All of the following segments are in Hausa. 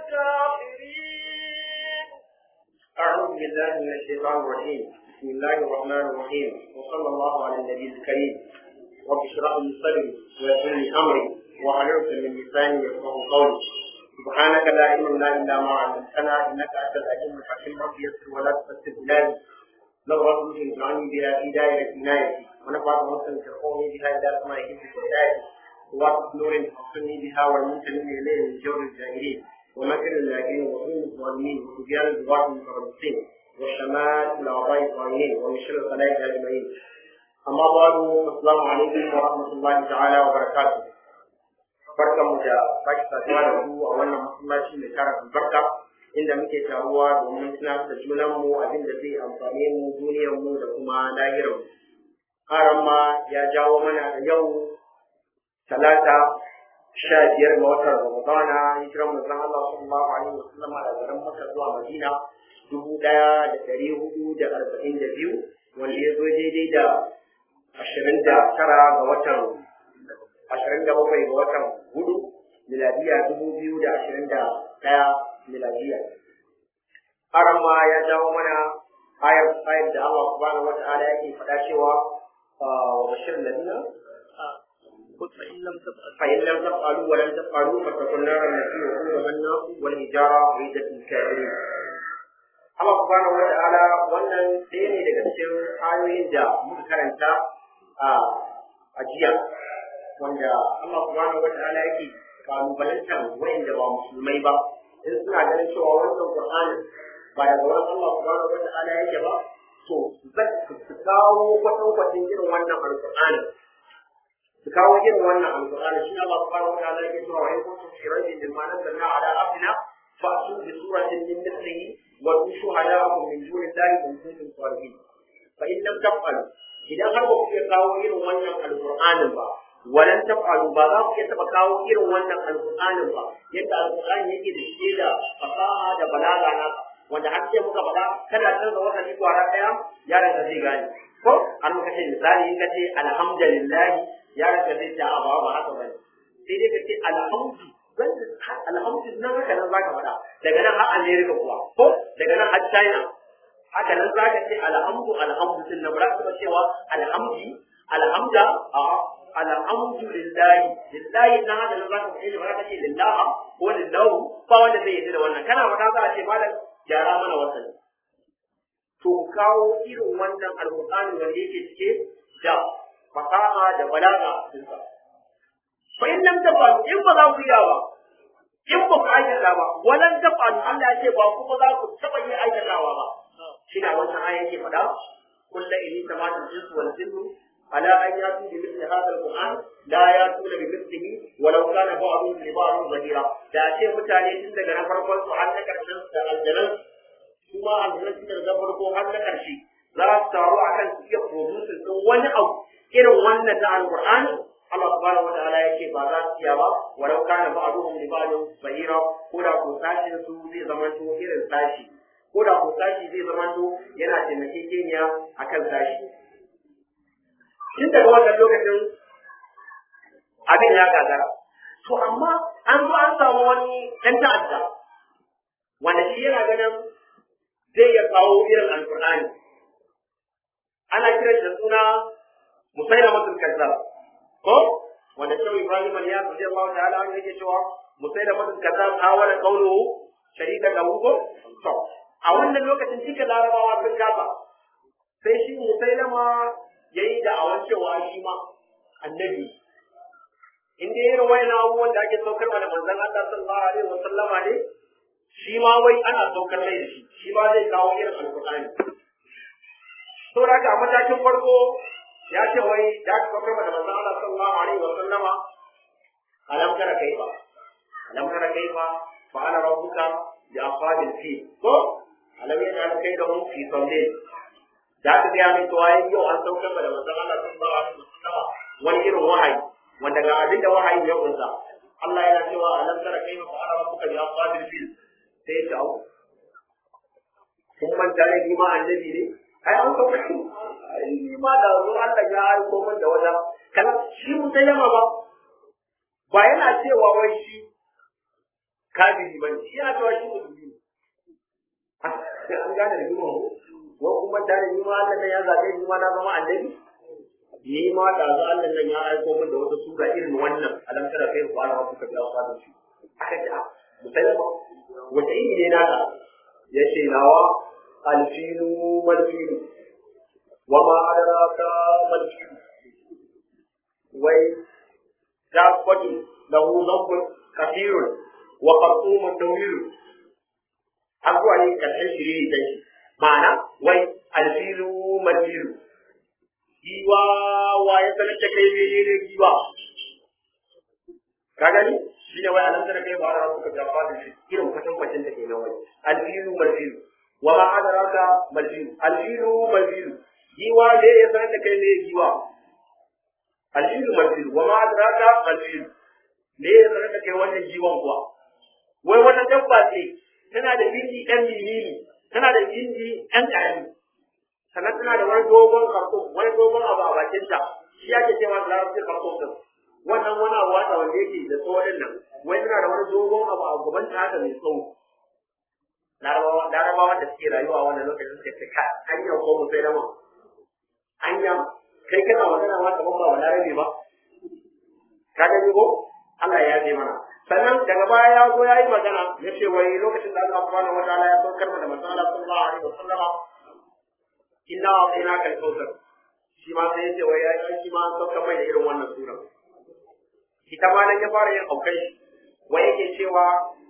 الكافرين أعوذ بالله من الشيطان الرجيم بسم الله الرحمن الرحيم وصلى الله على النبي الكريم رب اشرح لي صدري ويسر لي أمري واحلل من لساني يفقه قولي سبحانك لا علم لنا إلا ما علمتنا إنك أنت العليم الحكيم رب يسر ولا تفسر بلادي لو رب اجعلني بها في دائرة عنايتي ونفعت مسلم ترقوني بها إلى سماء حفظ هدايتي ووقت نور تحصني بها والمنتمين إليه من جور الجاهلين ومكر اللاجئين وظلم الظالمين وتبيان الضباط المتربصين والشمال الأعضاء الطاغين ومن شر الخلائق أجمعين أما بعد السلام عليكم ورحمة الله تعالى وبركاته barkanmu da sake saduwa da ku a wannan masallaci mai tara albarka inda muke taruwa domin tunatar da junanmu abin da zai amfane mu duniyarmu da kuma lahirarmu. Haram ma ya jawo mana da yau talata sha biyar ga watan Ramadana hijiran manzon Allah sallallahu alaihi wasallam a garin Makka zuwa Madina dubu ɗaya da ɗari hudu da arba'in da biyu wanda ya zo daidai da ashirin da tara ga watan ashirin da bakwai ga watan hudu miladiya dubu biyu da ashirin da ɗaya miladiya. Haram ma ya jawo mana ayar ayar da Allah subhanahu wa ta'ala yake faɗa cewa wa bashirin ladina فإن لم تفعل فإن لم تفعلوا ولن تفعلوا فاتقوا النار التي وقودها الناس والحجارة عدة للكافرين Allah subhanahu wa ta'ala wannan ɗaya ne daga cikin ayoyin da muka karanta a jiya wanda Allah subhanahu wa ta'ala yake kalubalantar wayanda ba musulmai ba in suna ganin cewa wannan Qur'ani ba daga wurin Allah subhanahu wa ta'ala yake ba to su kawo kwatankwacin irin wannan alƙur'ani su kawo irin wannan alƙur'ani shi Allah subhanahu wa ta'ala yake cewa wa in kuntum fi raybin mimma nazzalna ala abdina fa'tu bi suratin min mithlihi wa shuhada'akum min dunillahi in kuntum salihin fa in lam taf'alu idan har ba ku iya kawo irin wannan alƙur'anin ba walan taf'alu ba za ku iya taɓa kawo irin wannan alƙur'anin ba yadda alƙur'ani yake da shi da fasaha da balaga na wanda har sai muka faɗa kada canza wata kwara ɗaya yaron da zai gane ko an muka ce misali in ka ce alhamdulillah yaron da zai ce a ba ba haka bane sai dai ka ce alhamdu alhamdu nan haka nan zaka faɗa daga nan har America kuwa ko daga nan har China haka nan zaka ce alhamdu alhamdu din nan ba za ka cewa alhamdi alhamda a alhamdu lillahi lillahi nan haka nan zaka ce ba za ka ce lillaha ko lillahu ba wanda zai yi da wannan kana faɗa za a ce malam gyara mana wasan to kawo irin wannan alƙur'ani wanda yake cike da fasaha da balaga dinsa fa in lam tafalu in ba za ku iya ba in ba ku aikata ba walan tafalu Allah ya ce ba kuma za ku taɓa yin aikatawa ba shi na wannan aya yake faɗa kullu inni tamatul jinsu wal jinnu على أن يأتوا بمثل هذا القرآن لا يأتون بمثله ولو كان بعضهم لبعض ظهيرا da ce mutane tun daga na farkon su har na karshen da aljanan kuma aljanan tun daga farko har na karshe za su taru a kan su iya producing din wani abu irin wannan na alqur'ani Allah subhanahu wa ta'ala yake ba za su iya ba walau kana ba'duhum li ba'din zahira ko da ko sashin su zai zama to irin sashi ko da ko sashi zai zama to yana taimakekeniya akan sashi tun daga wannan lokacin abin ya gagara to amma an zo an samu wani ɗan ta'adda wanda shi yana ganin zai ya kawo irin alkur'ani ana kiran da suna musaila matul kazzab ko wanda shehu ibrahim al-ya rabbi Allah ta'ala an yake cewa musaila matul kazzab hawala qawluhu sharika lahu ko to a wannan lokacin duka larabawa sun gaba sai shi musailama ya yi da'awan cewa shi ma annabi in dai irin wayan abubuwan da ake saukar da manzon Allah sallallahu alaihi wa sallama ne shi ma wai ana saukar mai da shi shi ma zai kawo irin alqur'ani to daga matakin farko ya ce wai da aka saukar da manzon Allah sallallahu alaihi wa sallama alam tara kaifa alam tara kaifa fa ana rabbuka bi ashabil fil ko alam yaj'al kaydahum fi sawlin da aka gaya min cewa yau an saukar da manzon Allah sallallahu alaihi wasallam wani irin wahayi wanda ga abin da wahayi ya kunsa Allah yana cewa alam tara kayfa fa'ala rabbuka bi ashabil fil sai ta au kun manta ne ni ma annabi ne ai an saukar ai ni ma da zo Allah ya aiko min da wata kana shi musayyama ba ba yana cewa wai shi kafiri bane shi yana cewa shi musulmi ne an gane da jima ko wa kuma da ni ma Allah ne ya zabe ni ma na zama annabi ni ma da za Allah nan ya aiko min da wata sura irin wannan alam tara kai ko Allah kuka ga fadin shi aka ce a musalma wata iri ne naka ya ce nawa alfilu malfilu wa ma adraka malfilu wai dabbatu lahu dhanbun kathirun wa qartumun tawilun abuwa ne karshen shiri da shi ma'ana wai alfilu malfilu giwa wa ya sanar da kai mene ne giwa ka gani shi ne wai alam tara kai ba da suka jafa da shi irin kwatan kwatan da ke nan wai alfilu malfilu wa ma adraka malfilu alfilu malfilu giwa ne ya sanar da kai ne giwa alfilu malfilu wa ma adraka malfilu ne ya sanar da kai wannan giwan kuwa wai wannan dabba ce tana da bindi ɗan milili tana da bindi ɗan ƙarami sannan tana da wani dogon karko wani dogon abu a bakinta shi yake cewa da larabci karko din wannan wani abu wata wanda yake da tsawon nan wai tana da wani dogon abu a gaban ta haka mai tsawo larabawa larabawa da suke rayuwa wannan lokacin suka ce ka hanya ko mu sai dama hanya kai kana magana ma kaman ba larabe ba ka gani ko Allah ya yi mana sannan daga baya ya zo ya yi magana ya ce wai lokacin da Allah subhanahu wa ta'ala ya saukar da manzon Allah sallallahu alaihi wasallam inna a'tainaka al-kautsar shi ma sai ya ce wai ai shi ma an saukar mai da irin wannan sura ita ma nan ya fara yin aukai wai yake cewa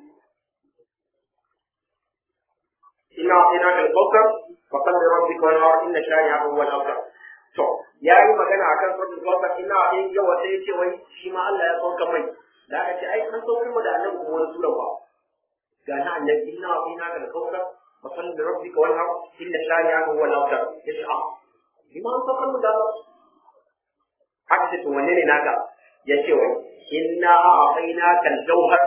inna a'tainaka al-kautsar fa salli rabbika wa la inna shani'aka huwa al-abtar to ya yi magana akan suratul kautsar inna a'tainaka wa sai ya ce wai shi ma Allah ya saukar mai da aka ce ai an saukar mu da annabi kuma wani sura ba ga na annabi inna a'tainaka al-kautsar fa salli rabbika wa la inna shani'aka huwa al-abtar yace a bima an saukar mu da aka ce to wanne ne naka ya ce wai inna a'tainaka al-jawhar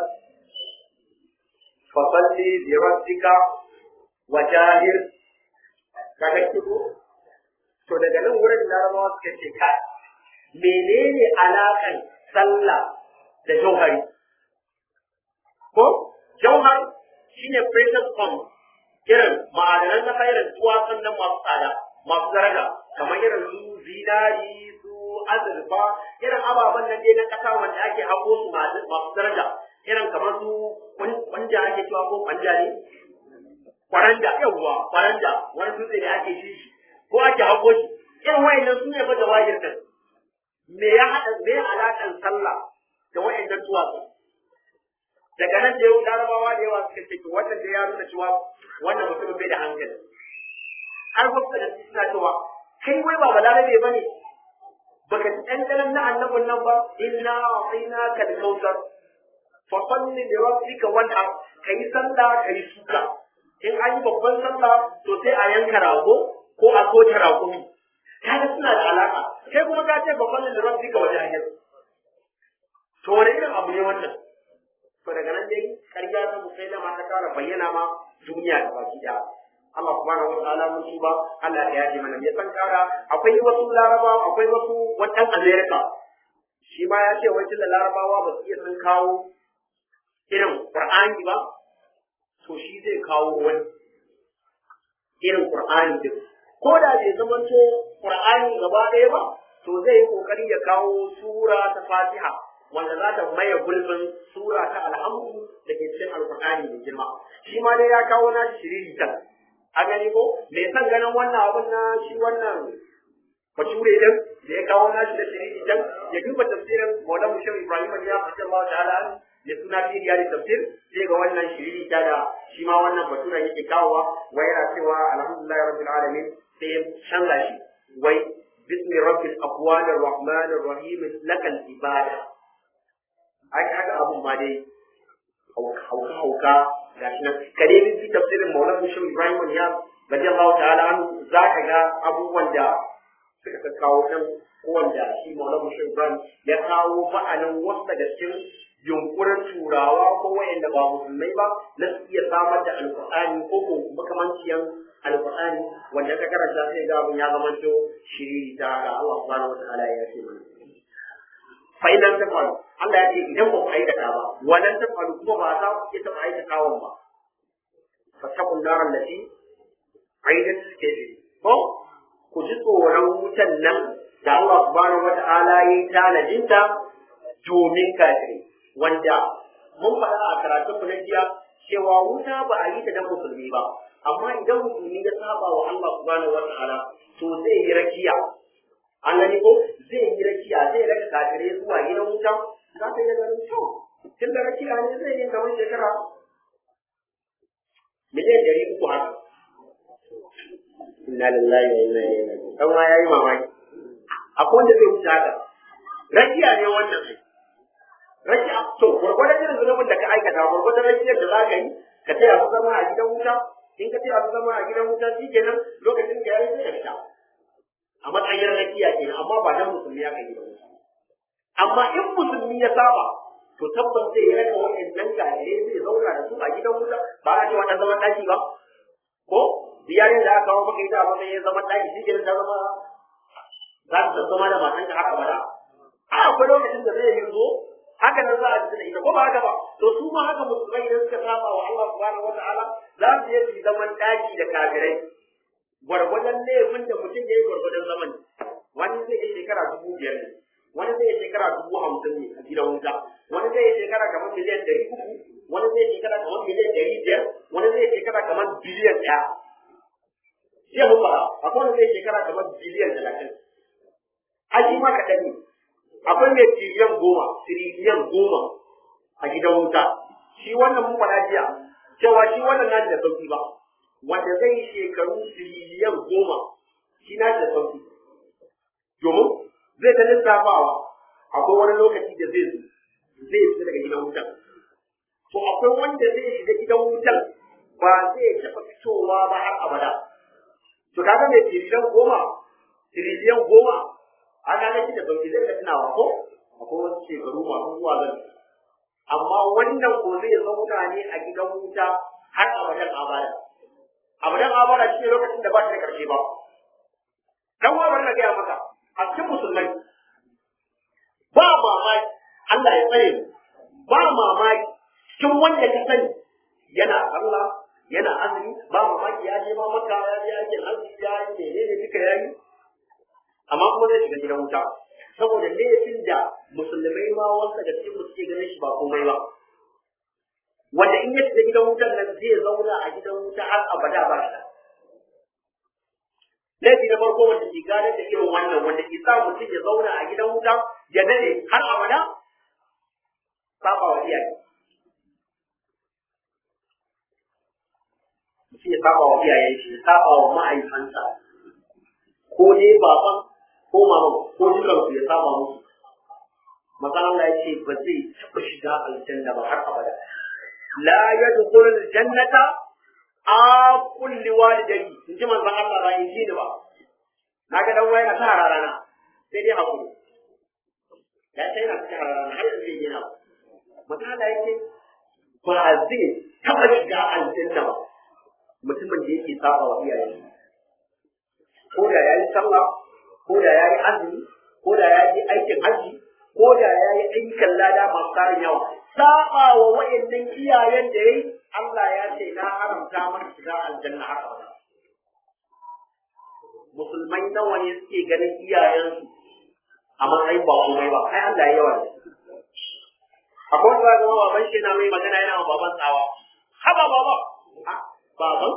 fa salli bi rabbika wa jahir kaga kiko to daga nan wurin larabawa suka ce ka menene alakan sallah da jauhari ko jauhar shine precious stone irin ma'adanan na irin duwatsun nan masu tsada masu daraja kamar irin su zinari su azurfa irin ababen nan dai na kasa wanda ake hako su masu daraja irin kamar su kwanja ake cewa ko kwanja ne kwaranda yawwa kwaranda wani dutse da ake shi shi ko ake hako shi irin wayannan su ne fa jawahir din me ya hada me alakan sallah da wayannan duwatsu daga nan da yau larabawa da yawa suka ce to wannan da ya nuna cewa wannan mutumin bai da hankali har wasu da suna cewa kai wai ba balarabe ba ne baka ci ɗanɗanon na annabin nan ba inna a'ina ka da kautar fa salli li rabbika wanhar kai sallah kai suka in an yi babban sallah to sai a yanka rago ko a soke raƙumi kaga suna da alaka kai kuma ka ce babban da rabbika wajahir to wani irin abu ne wannan to daga nan dai ƙarya ta musailama ta kara bayyana ma duniya da baki daya Allah subhanahu wa ta'ala mun tuba Allah ya yaji mana ya san kara akwai wasu larabawa akwai wasu wannan America shi ma ya ce wai tunda larabawa ba su iya sun kawo irin Qur'ani ba to shi zai kawo wani irin Qur'ani din ko da bai zamanto Qur'ani gaba ɗaya ba to zai yi kokari ya kawo sura ta Fatiha wanda za ta maye gurbin sura ta alhamdu da ke cikin alkur'ani mai girma shi ma dai ya kawo na shiriri ta a gani ko me san ganin wannan abun na shi wannan bature din da ya kawo na shi da shiriri ta ya duba tafsirin Maulana Shehu Ibrahim ya fata Allah ta'ala da suna firiya da tafsir sai ga wannan shiriri ta da shi ma wannan bature yake kawowa wai yana cewa alhamdulillah rabbil alamin sai ya canza shi wai bismi rabbil aqwanir rahmanir rahim lakal ibada ai kaga abun ma dai hauka hauka ga shi nan ka dai bi tafsirin Maulana Shehu Ibrahim ya radiyallahu ta'ala anhu zaka ga abubuwan da suka kawo nan wanda shi Maulana Shehu Ibrahim ya kawo ba'anin wasu daga cikin yunkurin turawa ko wayanda ba musulmai ba na su iya samar da alkur'ani ko ko makamanciyan alkur'ani wanda ka karanta sai ga abun ya zamanto shiri ta ga Allah subhanahu wa ta'ala ya ce mana fa idan ta faru Allah ya ce idan ba ku aikata ba wannan ta faru kuma ba za ku iya taɓa aikatawan ba fatakun naran lati aidat kafiri ko ku ji tsoron wutan nan da Allah subhanahu wata'ala ya yi tanadinta domin kafiri wanda mun faɗa a karatun mu na jiya cewa wuta ba a yi ta dan musulmi ba amma idan musulmi ya saba wa Allah subhanahu wata'ala to zai yi rakiya an gani ko zai yi rakiya zai raka kafirai zuwa gidan wuta za ta yi ganin kyau tun da rakiya ne zai yi kamar shekara miliyan ɗari uku haka inna lillahi wa inna ilaihi raji'un dan ma yayi mamaki akwai wanda zai wuce haka rakiya ne wannan ai rakiya to gurgurdan irin zunubin da ka aikata gurgurdan rakiyar da za ka yi ka taya su zama a gidan wuta in ka taya su zama a gidan wuta shikenan lokacin da yayi sai ka fita a matsayin rakiya kenan amma ba dan musulmi ya kai gidan wuta amma in musulmi ya saba to tabbas zai yi raka waɗannan kafirai zai zauna da su a gidan wuta ba a ce wata zaman ɗaki ba ko ziyarin da aka kawo maka ita a matsayin zaman ɗaki shi ke ta zama za ta zama da matan ka haka bada a akwai lokacin da zai yi zo haka nan za a ji da ita ko ba haka ba to su ma haka musulmai idan suka saba wa Allah subhanahu wata'ala za su yi su zaman ɗaki da kafirai gwargwadon laifin da mutum ya yi gwargwadon zaman wani zai yi shekara dubu biyar ne wani zai yi shekara dubu hamsin ne a gidan wuta wani zai yi shekara kamar miliyan ɗari uku wani zai yi shekara kamar miliyan ɗari biyar wani zai yi shekara kamar biliyan ɗaya jiya mun fara akwai wani zai yi shekara kamar biliyan talatin aji ma kaɗan ne akwai mai tiriliyan goma tiriliyan goma a gidan wuta shi wannan mun fara jiya cewa shi wannan na da sauki ba wanda zai yi shekaru tiriliyan goma shi na da sauki domin zai ta lissafawa akwai wani lokaci da zai zo zai fita daga gidan wutan to akwai wanda zai shiga gidan wutan ba zai taɓa fitowa ba har abada to kaga mai tiriliyan goma tiriliyan goma a kaga shi da sauki zai ka tunawa ko akwai wasu shekaru masu zuwa zan amma wannan ko zai zauna ne a gidan wuta har abadan abada abadan abada shi ne lokacin da ba shi da ƙarshe ba dan wa bari na gaya maka a cikin musulmai ba mamaki Allah ya tsare mu ba mamaki cikin wanda ka sani yana Allah yana azumi ba mamaki ya je ma maka ya je aikin hajji ya yi menene duka ya yi amma kuma zai shiga gidan wuta saboda laifin da musulmai ma wanda da cikin suke ganin shi ba komai ba wanda in ya shiga gidan wutan nan zai zauna a gidan wuta har abada ba shi laifi na farko wanda ke gadar da irin wannan wanda ke sa mutum ya zauna a gidan wuta ya dade har abada saba wa iyaye mutum ya saba wa iyayen shi saba wa ma'aikansa ko dai baban ko maman ko dukan su ya saba musu Mazan Allah ya ce ba zai taɓa shiga aljanna ba har abada la yadkhulul jannata a kulli walidai in ji manzon Allah ba in ji ni ba na ga dan waya ta rana sai dai hakuri ya sai na ta rana har yanzu yana manzon Allah yake ba zai taba shiga aljanna ba mutumin da yake saba wa iyaye ko da yayi sallah ko da yayi azumi ko da yayi aikin haji ko da yayi ayyukan lada masu tarin yawa saba wa wayannan iyayen da yayi Allah ya ce na haramta maka shiga aljanna haka ba. Musulmai nawa ne suke ganin iyayensu a matsayin ba komai ba, ai Allah ya yawa ne. Akwai wanda ga baban shi na mai magana yana wa baban tsawa. Haba baba, baban?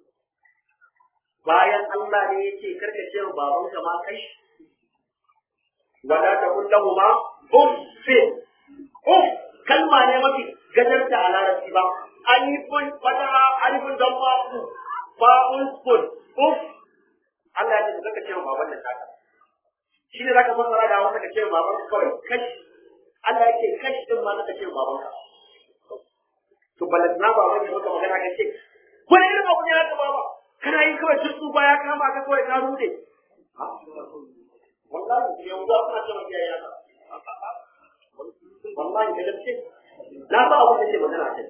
Bayan Allah ne ya ce karka ce wa baban ka ma kai. Wala ta kullahu ma uffin. Uff kalma ne mafi gajarta a larabci ba. alifun fataha alifun damma ku ba'un kun uf Allah ya ce zaka ce baban da taka shi ne zaka fasara da wanda ka ce baban ka kawai kash Allah ya ce kash din ma zaka ce baban ka to balantana baban ya maka magana ka ce wani irin abu ne haka baba kana yi kawai tutsu ba ya kama ka kawai ka rude wallahi yanzu kuna ce maka yaya wallahi da gaske na ba abin da ke magana a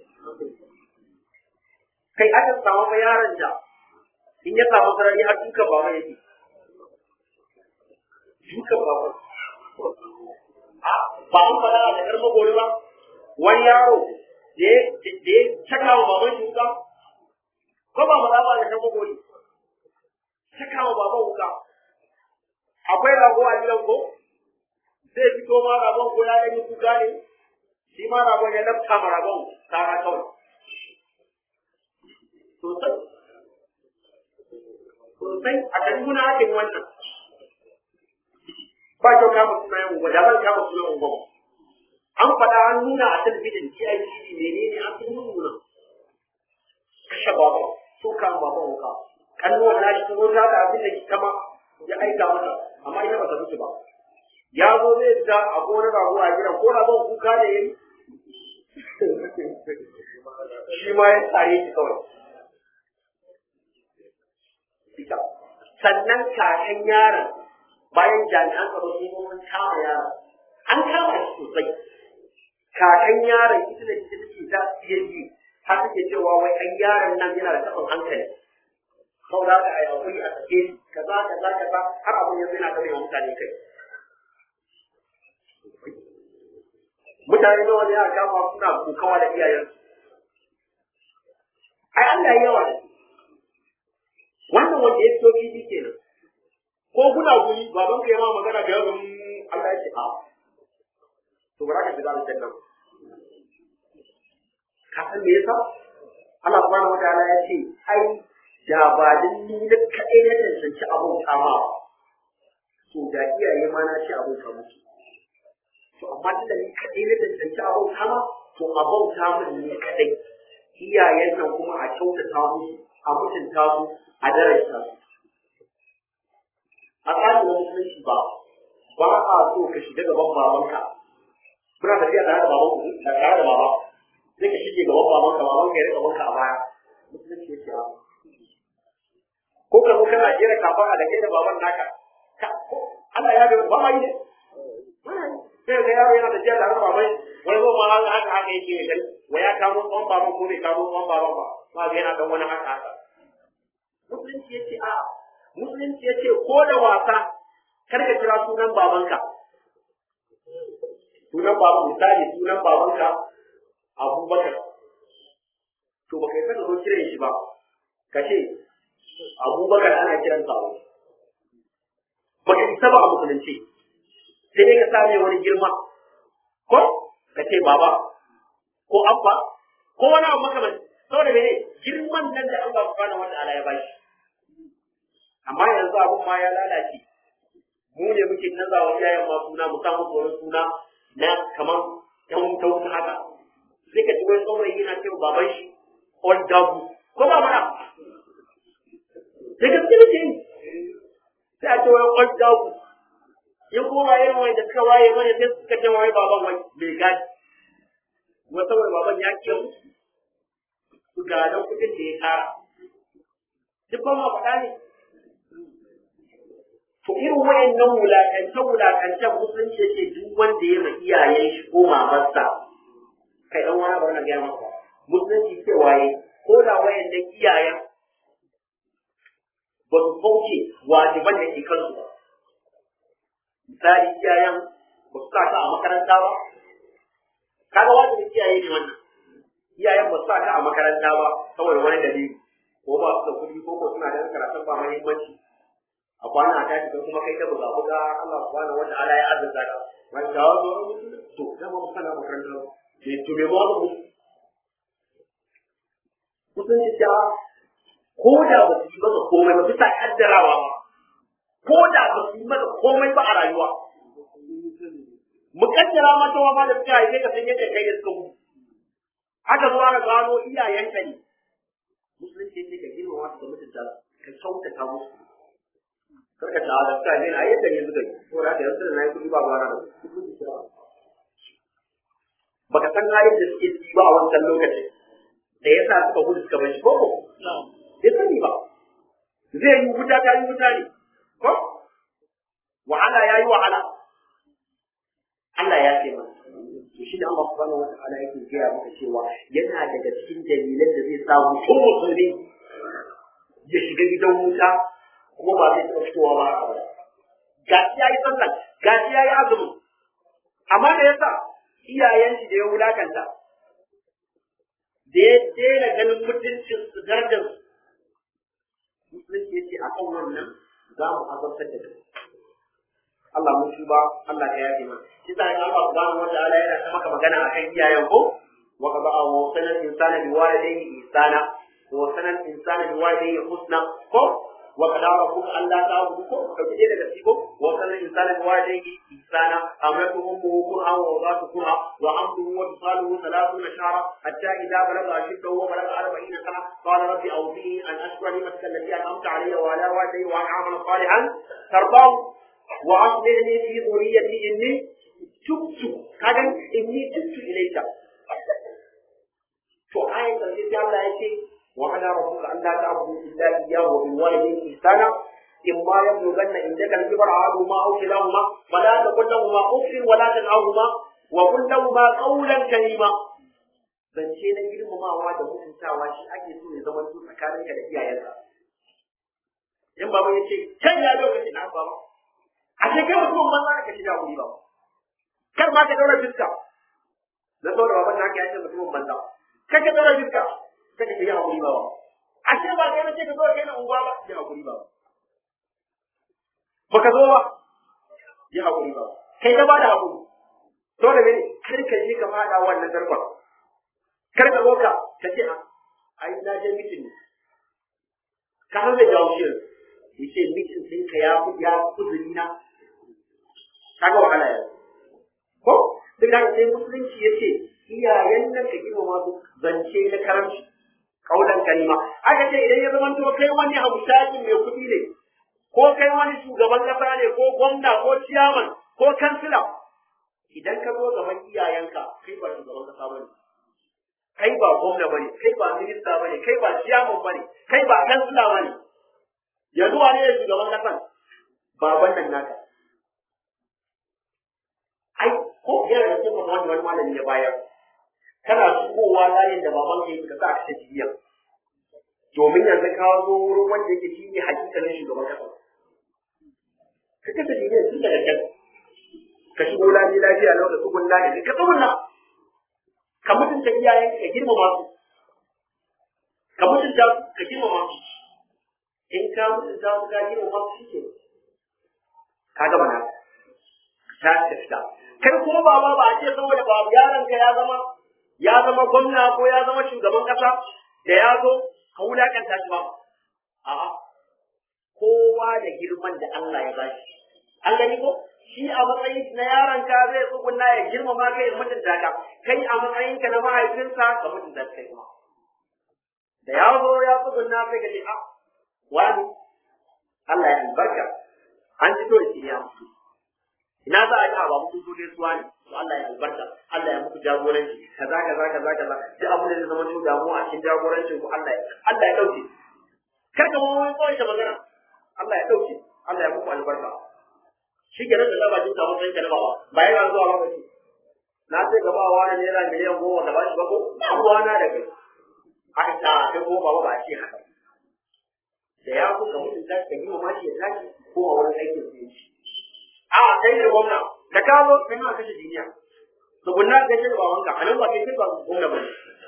kai aka samu fa yaron da in ya samu sarari har dukan baba yake dukan baba a ba an faɗa a jakar magori ba wani yaro da ya caka wa baban shi wuka ko ba faɗa ba a jakar magori caka wa baban wuka akwai rago a gidan ko zai fito ma ragon ko ya ɗan yi kuka ne shi ma ragon ya lafta ma ragon kara kawai sosai sosai a kaduna ake wannan ba kyau kama sunayen unguwa da ban kama sunan unguwa an faɗa an nuna a talabijin TITV menene an fi nuna kashe baba so kan baba wuka kannuwan na shi wuta da abin da kama ya aika mata amma ita ba ta mutu ba ya zo zai fita a gonar rago a gidan ko ragon kuka da yayi shi ma ya tsare shi kawai sannan kakan yaron bayan jami'an tsaro sun zo mun kama yaron an kama shi sosai kakan yaron ita da ita take ta iya ji har take cewa wai an yaron nan yana da taɓin hankali saboda haka a yaƙuri a sake shi kaza kaza kaza har abin yanzu yana kare wa mutane kai mutane nawa ne aka kama suna kokawa da iyayensu ai Allah ya yawa da wannan wanda ya fito fili kenan ko kuna guri baban ka ya ma magana ga yaron Allah ya ce a to bara ka shiga aljanna ka san me yasa Allah subhanahu wataala ya ce ai da ba din ni da kadai na tantance abun kama to da iyaye ma na ce abun kama to amma da ni kadai na tantance abun kama to abun kama ne kadai iyayen nan kuma a kyautata musu a mutunta su a daraja su a tsarin musulunci ba ba a so ka shiga gaban babanka muna tafiya tare da baban ku da tare da baba sai ka shige gaban babanka babanka ya rika banka a baya musulunci yake a ko ka zo kana jera kafa da kai da baban naka Allah ya bai ba ma yi ne sai ga yaro yana tafiya tare da baban wani zo ma haka haka haka yake ne kai wai ya kamo tsawon baban ko bai kamo tsawon baban ba ma ga yana dan wani haka haka musulunci yace a musulunci yace ko da wasa kar ka kira sunan babanka sunan baban misali sunan babanka abubakar to baka yi saka zo kiran shi ba ka ce abubakar ana kiran sa baka isa ba a musulunci sai dai ka same wani girma ko ka ce baba ko abba ko wani abu makamanci saboda mene girman nan da Allah subhanahu wataala ya bashi amma yanzu abun ma ya lalace mu ne muke naza wa iyayen ma suna mu samu wani suna na kamar yan wuta wuta haka sai ka ji wani saurayi yana cewa baban shi old dagu ko ba mana sai ka tsiri ce sai a ce wani old dagu in kuma ba irin wani da suka waye mana sai suka ce wani baban wani mai gadi kuma saboda baban ya kiya musu su gadon kuɗin da ya tara duk ba ma faɗa ne to irin wayannan wulakance wulakancen musulunci yake duk wanda ya ma iyayen shi ko mamarsa kai dan wani bari na gaya maka musulunci ce waye ko da wayannan iyayen ba su kauce wajiban da ke kansu ba misali iyayen ba su sa a makaranta ba kaga wajibin iyaye ne wannan iyayen ba su sa ka a makaranta ba saboda wani dalili ko ba su da kuɗi ko ko suna da karatun ba muhimmanci a kwana a tashi kai kuma kai ta buga buga Allah subhanahu wa ta'ala ya azurta ka man da wazo to da mu kana makaranta ke to me mu mu kusan ta ko da ba su yi maka komai ba bisa kaddarawa ba ko da ba su yi maka komai ba a rayuwa mu kaddara mata wa ba da suka haife ka san yadda kai da suka mutu aka zo aka gano iyayenka ne musulunci ne ka girma wasu da mutunta ka kyautata musu karka ta da ka ne a yadda ne suka yi ko da yanzu da nayi kudi ba ba na da baka san halin da suke ciki ba a wancan lokacin da yasa suka gudu suka bar shi ko bai sani ba zai yi wuta ta yi wuta ne ko wahala ya yi wahala Allah ya ce mana to shi da Allah subhanahu wa ta'ala yake gaya maka cewa yana daga cikin dalilan da zai sa mutum musulmi ya shiga gidan wuta kuma ba zai taɓa fitowa ba a baya gashi ya yi sallah gashi ya yi azumi amma da yasa iyayen shi da ya wulakanta da ya daina ganin mutuncin su darajar su musulunci ya ce a kan wannan za mu azabtar da kai Allah mun tuba Allah ya yafe mana shi sa Allah subhanahu wa ta'ala yana ta maka magana akan iyayen ko wa qada wa sanal insana bi walidayhi ihsana wa sanal insana bi walidayhi husna ko wa qada rabbuka an la ta'budu ko ka ji daga ciko wa sanal insana bi walidayhi ihsana amratu ummuhu qur'an wa wadatu qur'a wa hamduhu wa fisaluhu 30 shahra hatta idha balagha ashuddahu wa balagha 40 sana qala rabbi awzini an ashkura ni'mataka allati an'amta alayya wa ala walidayya wa an a'mala salihan tardahu وأصلح لي في ذريتي إني تبت كذا إني تبت إليك فآية التي الله يأتي وعلى ربك أن لا تعبدوا إلا إياه وبالوالدين إحسانا إما يبلغن عندك الكبر أحدهما أو كلاهما فلا تقل لهما أف ولا تنهرهما وقل لهما قولا كريما zance na girmamawa da mutuntawa shi ake so ya zama tsakaninka da iyayenka in baba ya ce can ya lokaci na baba a ce kai mutum banza ka shiga wuri ba kar ma ka daura fiska na saboda baban na ka yace mutumin banza kar ka daura fiska kar ka shiga wuri ba a ce ba kai na ce ka zo kai na unguwa ba ya hakuri ba baka zo ba ya hakuri ba kai ka bada hakuri to da mene kar ka je ka fada wannan darbar kar ka zo ka ka ce a ai na je mitin ne ka san zai jawo shi yace mitin ɗinka ya ya kuzuri na kaga wahala ya ko duk da sai musulunci yace iyayen nan ka gina masu zance na karamci kaulan kalima aka ce idan ya zama to kai wani hamshakin mai kuɗi ne ko kai wani shugaban kasa ne ko gwamna ko ciyaman ko kansila idan ka zo gaban iyayenka kai ba shugaban kasa bane kai ba gwamna bane kai ba minista bane kai ba ciyaman bane kai ba kansila bane yanzu wane ne shugaban kasan baban nan naka ai ko yana da cikin wani wani malami ya bayar kana shigowa layin da baban ka yi ka sa ka ta jiya domin yanzu ka zo wurin wanda yake shi ne hakikalin shugaban kasa ka kasa jiya tun daga can ka shigo lami lafiya lau da tsugun lafiya ka tsugunna ka mutunta iyayen ka girmama su ka mutunta su ka girmama su in ka mutunta su ka girmama su shi ke ka gama na ta tafiya kai kuma baba ba a ce saboda ba yaron ka ya zama ya zama gwamna ko ya zama shugaban kasa da ya zo ka wulakanta shi ba a'a kowa da girman da Allah ya bashi an gani ko shi a matsayin na yaron ka zai tsugunna ya girmama kai ya mutunta ka kai a matsayin ka na mahaifinsa ka mutunta kai kuma da ya zo ya tsugunna sai ka ce a wani Allah ya albarka an fito da shi ya mutu ina za a yi ba mutu so ne suwa ne to Allah ya albarka Allah ya muku jagoranci kaza kaza kaza kaza duk abin da zai zama cikin damuwa a cikin jagorancin ku Allah ya Allah ya dauke kar ka ma wani kawai ta magana Allah ya dauke Allah ya muku albarka shi ke nan da zaba jin samun ɗanka na baba ba yana zuwa ba ce na ce gaba wa na naira miliyan goma da ba shi ba ko ba ruwa na da kai a ita kai ko baba ba a ce haka da ya kuka mutunta ka yi mamaki ya tashi ko a wurin aikin su yi a kai ne gwamna da ka zo kai ma kashe duniya to gunna ga shi ba wanka anan ba kai ba gwamna ba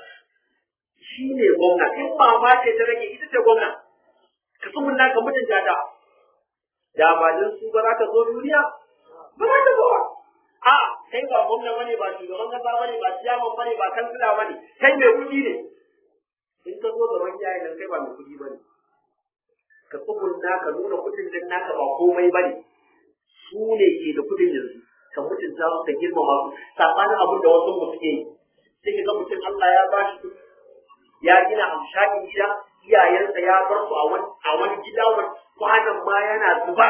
shi ne gwamna in ba ma ce ta rage ita ce gwamna ka tsumunna ka mutunta ta da ba din su ba za ka zo duniya ba za ka zo ba a kai ba gwamna bane ba shugaban kasa bane ba ciyaman bane ba kansila bane kai mai kuɗi ne in ka zo gaban iyayen nan kai ba mai kuɗi bane ka tsugunna ka nuna kuɗin din naka ba komai bane su ne ke da kudin yanzu ka mutunta su ka girmama su sabanin abin da wasu mu suke yi sai ka ga mutum Allah ya ba shi ya gina amshakin gida iyayensa ya bar su a wani a wani gida wani kwanan ma yana zuba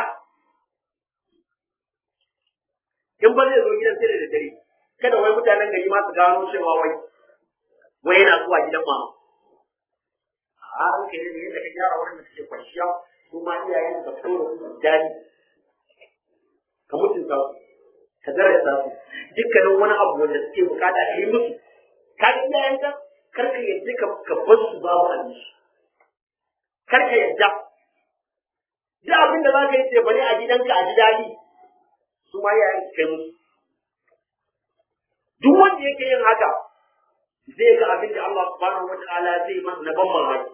in ba zai zo gidan sai da dare kada wai mutanen gari ma su gano cewa wai wai yana zuwa gidan mama a ranka ne yadda ka gyara wurin da suke kwanciya kuma iyayen da fito da su jari ka mutunta su ka darasta su dukkanin wani abu wanda suke bukata ka yi musu ka ga iyayenka kar ka yadda ka ka bar su babu abinci kar ka yadda duk abin da za ka yi ce bane a gidanka a ji daɗi su ma iyayen su kai musu duk wanda yake yin haka zai ga abin da Allah subhanahu wata'ala zai masa na ban mamaki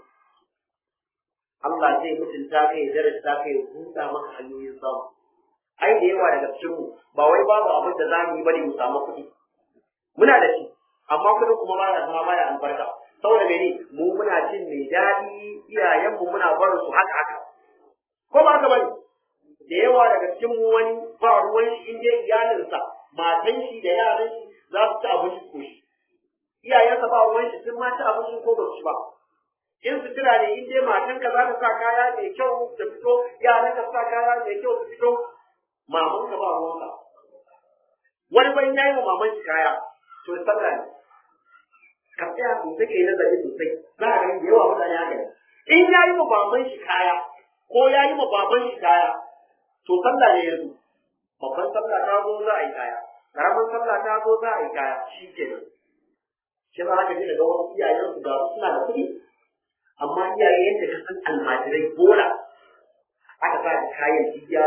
Allah zai mutunta kai ya darasta kai ya buɗa maka hanyoyin samu ai da yawa daga cikin mu ba wai babu abin da za mu yi bane mu samu kuɗi muna da shi amma kuɗin kuma ba ya zama baya albarka saboda mene mu muna cin mai daɗi iyayenmu muna barin su haka haka ko ba haka bane da yawa daga cikin mu wani ba ruwan shi in dai iyalinsa matan shi da yaran shi za su ci abinci ko shi iyayensa ba ruwan shi sun ma ci abinci ko ba su ci ba in sutura ne in dai matanka za ta sa kaya mai kyau ta fito yaran ka sa kaya mai kyau su fito mamanka ba ruwanka wani ban yayi wa maman shi kaya to sallah ne ka tsaya sosai kai nazari sosai za a gani da yawa mutane haka ne in yayi wa maman shi kaya ko yayi wa baban shi kaya to sallah ne yanzu babban sallah ta zo za a yi kaya karamin sallah ta zo za a yi kaya shi kenan shi za ka ji daga wasu iyayen su ga suna da kuɗi amma iyaye yadda ka san almajirai bola aka sa da kayan jiya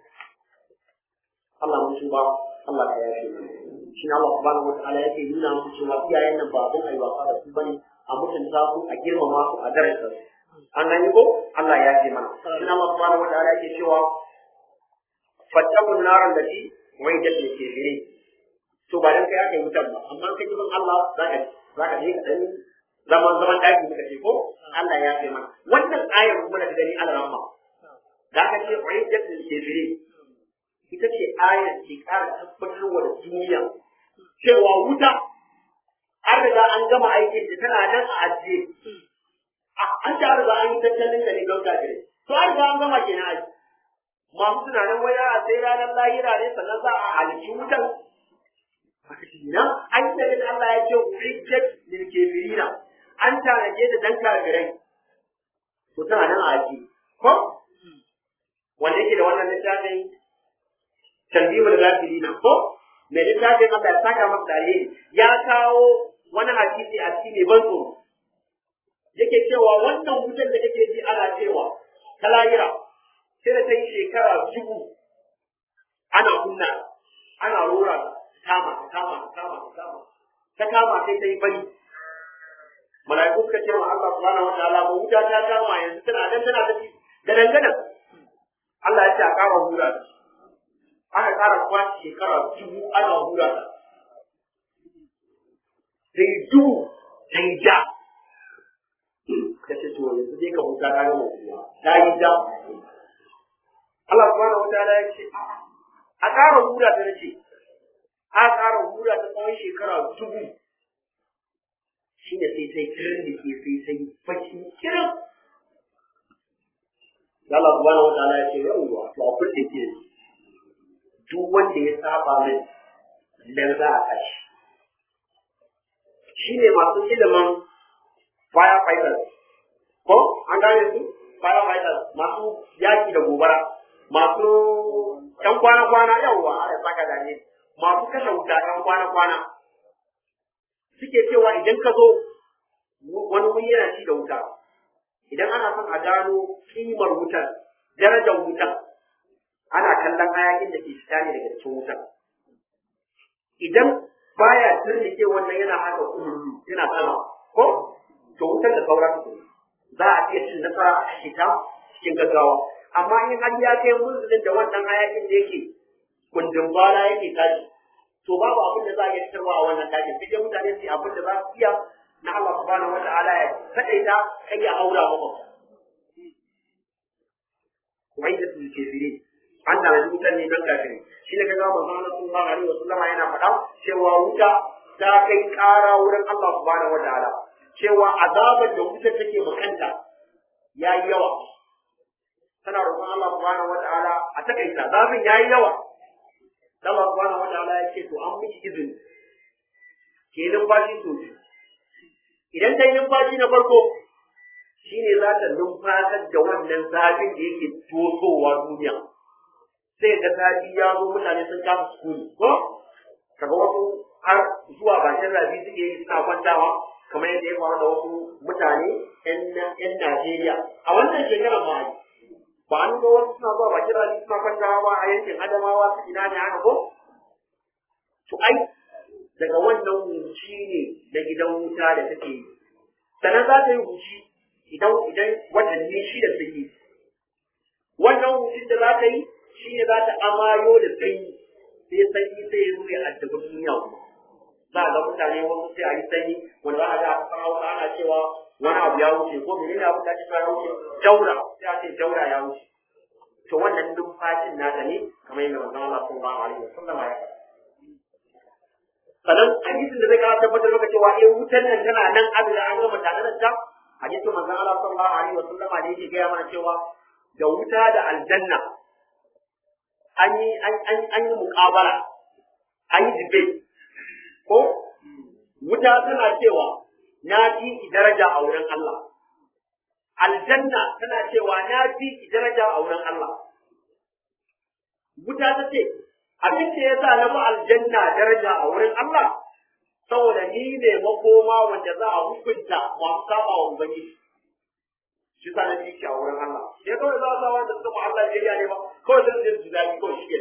Allah mun tuba Allah ka yafe mu shi ne Allah subhanahu wataala yake nuna muku cewa iyayen nan ba abin ayi wasa da su bane a mutunta su a girmama su a daraja su an gani ko Allah ya yafe mana shi ne Allah subhanahu wataala yake cewa fattakun naran da shi wai da ke kefire to ba dan kai aka yi wutar ba amma kai gidan Allah zaka zaka je ka dan zaman zaman daki muka ce ko Allah ya yafe mana wannan ayar kuma da gani Allah rahma da ka ce wai da ke kefire ita ce ayar ke ƙara tabbatar wa da duniya cewa wuta an riga an gama aikin da tana nan a ajiye an ta riga an yi tattalin da ne don kafirai to an riga an gama kenan aji masu tunanin waya a sai ranar lahira ne sannan za a halici wutan haka shi nan an yi da Allah ya ce rijjet lil kafirina an tanaje da dan kafirai to tana nan a aji ko wanda yake da wannan littafin tanbihul ghafilina ko mai littafin Allah ya saka masa dalili ya kawo wani hadisi a cikin mai ban tsoro yake cewa wannan wutar da kake ji ana cewa ta lahira sai da ta yi shekara dubu ana kunna ana rora kama ta kama ta kama ta kama ta kama sai ta yi bari mala'iku suka ce wa Allah subhanahu wataala ba wuta ta kama yanzu tana nan tana tafi da dangana Allah ya ce a ƙara hura ta aka ƙara kwashi shekara dubu ana hura ta sai dubu ta yi ja ka ce to yanzu dai ka huta ta gama kuma ta yi ja Allah subhanahu wa ta'ala ya ce a ƙara hura ta nace a ƙara hura ta tsawon shekara dubu shi ne sai sai kiran da ke sai sai baki kiran Allah subhanahu wa ta'ala ya ce yawwa to a kulle ke duk wanda ya saba min dan za a kashi shi ne masu ilimin firefighters ko an gane su firefighters masu yaki da gobara masu ɗan kwana-kwana yawwa a saka da ne masu kashe wuta ɗan kwana-kwana suke cewa idan ka zo wani wuri yana ci da wuta idan ana son a gano kimar wutar darajar wutar ana kallon hayakin da ke fita ne daga cikin wutar idan baya turnike wannan yana haka kullu yana sama ko to wutar da saura ta za a iya cin nasara a kashe ta cikin gaggawa amma in har ya kai munzulin da wannan hayakin da yake kundin bala yake tashi to babu abin da za a iya fitarwa a wannan tashin sai dai mutane su yi abin da za su iya na Allah subhanahu wata'ala ya kadaita kai ya aura maka wai da su ke fire an da wutar ne don kafiri shi ne kaga manzon Allah sallallahu alaihi wasallam yana faɗa cewa wuta ta kai ƙara wurin Allah subhanahu wata'ala cewa azabar da wutar take makanta yayi yawa tana roƙon Allah subhanahu wata'ala a takaita zafin yayi yawa Allah subhanahu wata'ala ya ce to an miki izini ke numfashi to idan ta yi numfashi na farko shine za ta numfasar da wannan zafin da yake tosowa duniya sai ga zafi ya zo mutane sun kasa sukuni ko kaga wasu har zuwa bakin rafi suke yi suna kwantawa kamar yadda ya faru da wasu mutane 'yan Najeriya a wannan shekarar ma ba an ga wasu suna zuwa bakin rani suna kwantawa ba a yankin adamawa su ina ne haka ko to ai daga wannan huci ne na gidan wuta da take yi sannan za ta yi huci idan idan watanni shida sun yi wannan hucin da za ta yi shi ne za ta amayo da sanyi sai sanyi sai ya zo ya addabi duniya kuma za a ga mutane wasu sai a yi sanyi wanda za a ga a kasar hausa ana cewa wani abu ya wuce ko menene abu da ake cewa ya wuce jaura sai a ce jaura ya wuce to wannan numfashin nata ne kamar yadda manzon Allah sallallahu alaihi wasallam ya faɗa sannan hadisin da zai kara tabbatar maka cewa eh wutan nan tana nan abin da an gama tare da ta hadisin manzon Allah sallallahu alaihi wasallam da yake gaya mana cewa da wuta da aljanna an yi an an an yi muqabala an yi debate ko wuta tana cewa na fi daraja a wurin Allah aljanna tana cewa na fi daraja a wurin Allah wuta ta ce abin da ya sa na bi aljanna daraja a wurin Allah saboda ni ne makoma wanda za a hukunta masu saba wa ubangiji shi sa na shi a wurin Allah sai kawai za a sa wanda suka ma Allah biyayya ne ba kawai zai zai daɗi kawai shi ke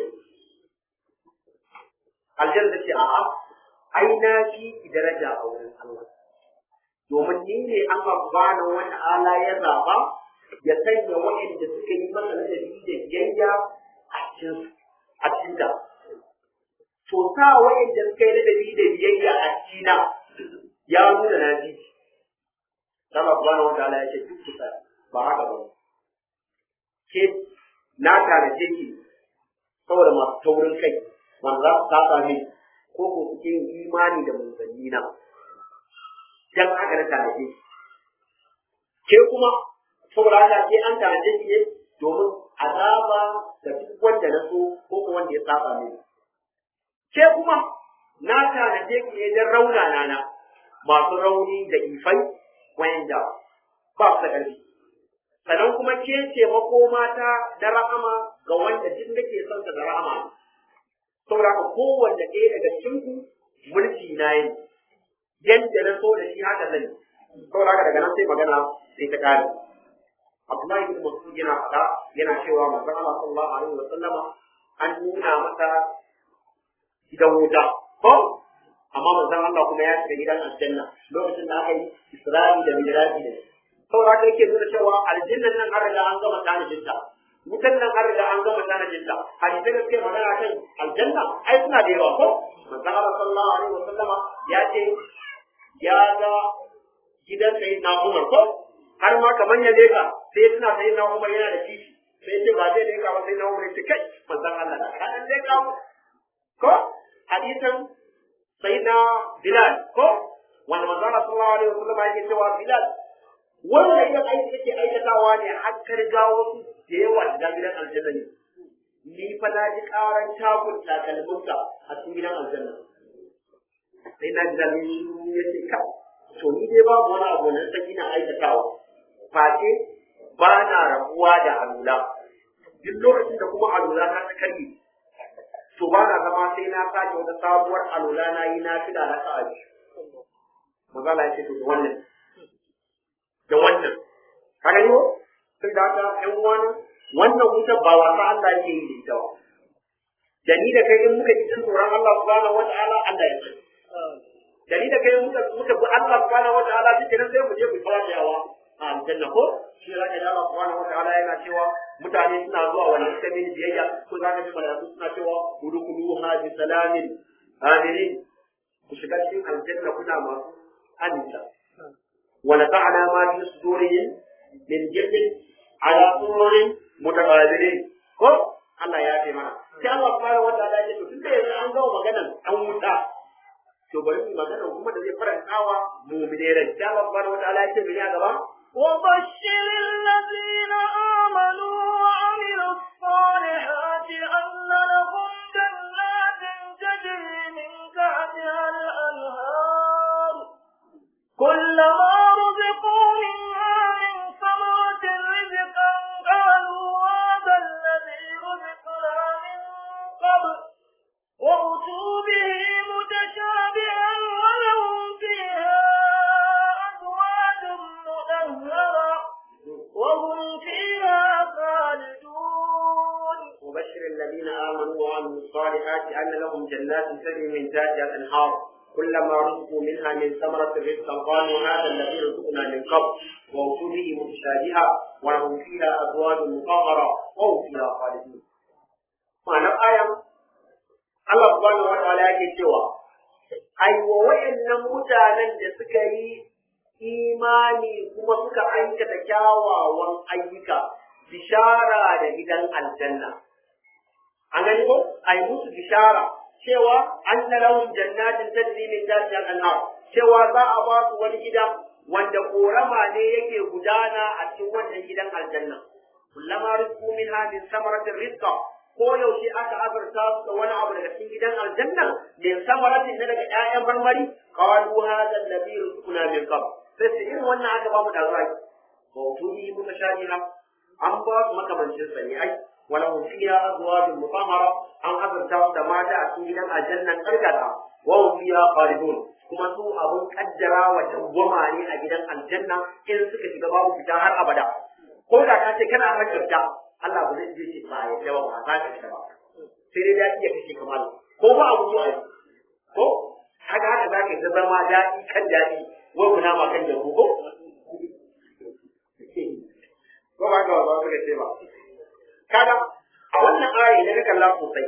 aljanna ce a'a ai na fi daraja a wurin Allah domin ni ne Allah subhanahu wa ta'ala ya zaba ya sanya waɗanda suka yi masa ladabi da biyayya a cikin a cikin ta to sa waɗanda suka yi ladabi da biyayya a cikin ya nuna na ji Allah subhanahu wa ta'ala ya ce duk kusa ba haka ba ke na tanaje ki saboda masu taurin kai wanda za su saba min ko ko suke yin imani da manzanni na dan haka na tanaje ke kuma saboda haka ke an tanaje ki ne domin azaba da duk wanda na so ko ko wanda ya saba min ke kuma na tanaje ki ne dan raunana na masu rauni da ifai wayanda ba su da ƙarfi sannan kuma ke ce makomata da rahama ga wanda duk nake son ta da rahama saboda haka kowanne ɗaya daga cikin ku mulki na yi yadda na so da shi haka zan yi saboda haka daga nan sai magana sai ta kare Abdullahi bin Mas'ud yana faɗa yana cewa manzon Allah sallallahu alaihi wa sallama an nuna masa gidan wuta ko amma manzon Allah kuma ya shiga gidan aljanna lokacin da aka yi Isra'i da Mi'raji da shi saboda haka yake nuna cewa aljannan nan an riga an gama tanajin ta wutan nan an riga an gama tanajin ta hadisai da suke magana kan aljanna ai suna da yawa ko manzon Allah sallallahu alaihi wa sallama ya ce ya ga gidan sai na Umar ko har ma kamar ya leka sai suna sai na Umar yana da kishi sai ce ba zai leka ba sai na Umar ya ce kai manzon Allah da kan leka ko hadisan sai na Bilal ko wanda manzon Allah sallallahu alaihi wa sallama yake cewa Bilal wanda idan aiki yake aikatawa ne har ka riga wasu da yawa da gidan aljanna ne ni fa na ji karan takun takalminka a cikin gidan aljanna sai na ji zalmi shi ya ce ka to ni dai babu wani abu na saki na aikatawa face ba na rabuwa da alula duk lokacin da kuma alula na ta karye to ba na zama sai na sake wata sabuwar alula na yi na fi da na sa'a Mazala ya ce to wannan da wannan kaga ne sai da ta ƴan uwana wannan wutar ba wasa Allah yake yi da ita ba da ni da kai in muka ji tsoron Allah subhanahu wata'ala Allah ya ce da ni da kai muka muka bi Allah subhanahu wata'ala shi kenan sai mu je mu fara yawa a aljanna ko shi zaka ji Allah subhanahu wata'ala yana cewa mutane suna zuwa wanda suka bi biyayya ko zaka ji malaiku suna cewa udkhuluha bi salamin aminin ku shiga cikin aljanna kuna masu aminta ونفعنا ما في صدورهم من جد على سرر متقابلين ko Allah ya ce mana sai Allah subhanahu wataala ya ce tunda yanzu an gawo maganan an wuta to bari mu magana kuma da zai farantawa mu'mine rai sai Allah subhanahu wataala ya ce mene a gaba وبشر الذين آمنوا وعملوا الصالحات أن لهم جنات تجري من تحتها الأنهار كلما رزقوا منها من ثمرة رزقا قالوا هذا الذي رزقنا من قبل وأتوا به متشابها ولهم فيها أزواج مطهرة وهم فيها خالدون وبشر الذين آمنوا وعملوا الصالحات أن لهم جنات تجري من تحتها الأنهار كلما رزقوا منها من ثمرة رزقا قالوا هذا الذي رزقنا من قبل وأتوا به متشابها ولهم فيها أزواج مطهرة وهم فيها خالدون. معنى الآية الله سبحانه وتعالى yake cewa ai wa wayannan mutanen da suka yi imani kuma suka aikata kyawawan ayyuka bishara da gidan aljanna an gani ko ai musu bishara cewa an lahum jannatin tajri min tahtiha al-anhar cewa za a ba su wani gida wanda korama ne yake gudana a cikin wannan gidan aljanna kullama rizqu minha min samaratin rizqa ko yaushe aka azurta su da wani abu daga cikin gidan aljanna min samaratin na daga ƴaƴan marmari qalu hadha alladhi rizquna min qabl sai su irin wannan aka ba mu da zuwa wa wujuhi mutashabiha an ba su makamancin sa ne ai ولهم فيها أزواج مطهرة أن أزرتهم دمات أكيد الجنة كركتا وهم فيها خالدون kuma su abun kaddara wa dawwama ne a gidan aljanna in suka shiga babu fita har abada ko da ka ce kana ran kyauta Allah ba zai je ce ba ya jawa ba za ka shiga ba sai dai daɗi ya kashe kamar ko ba abu zuwa ko haka haka za ka zama daɗi kan daɗi wai kuna ma kan jago ko ko ba ka ba ka ce ba kaga a wannan aya da ka kalla sosai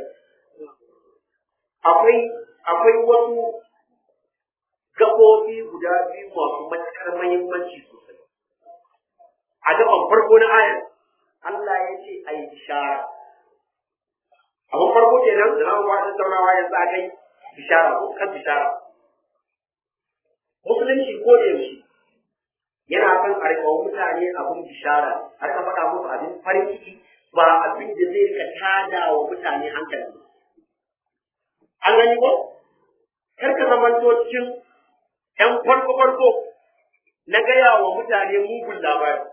akwai akwai wasu gaɓoɓi guda biyu masu matuƙar muhimmanci sosai a gaban farko na ayar Allah ya ce a yi bishara abin farko kenan da na ba tattaunawa yanzu a kai bishara ko kan bishara musulunci ko da yaushe yana son a rika mutane abin bishara a rika faɗa musu abin farin ciki ba abin da zai rika tada wa mutane hankali an gani ko kar ka zamanto cikin ƴan farko farko na gaya wa mutane mugun labari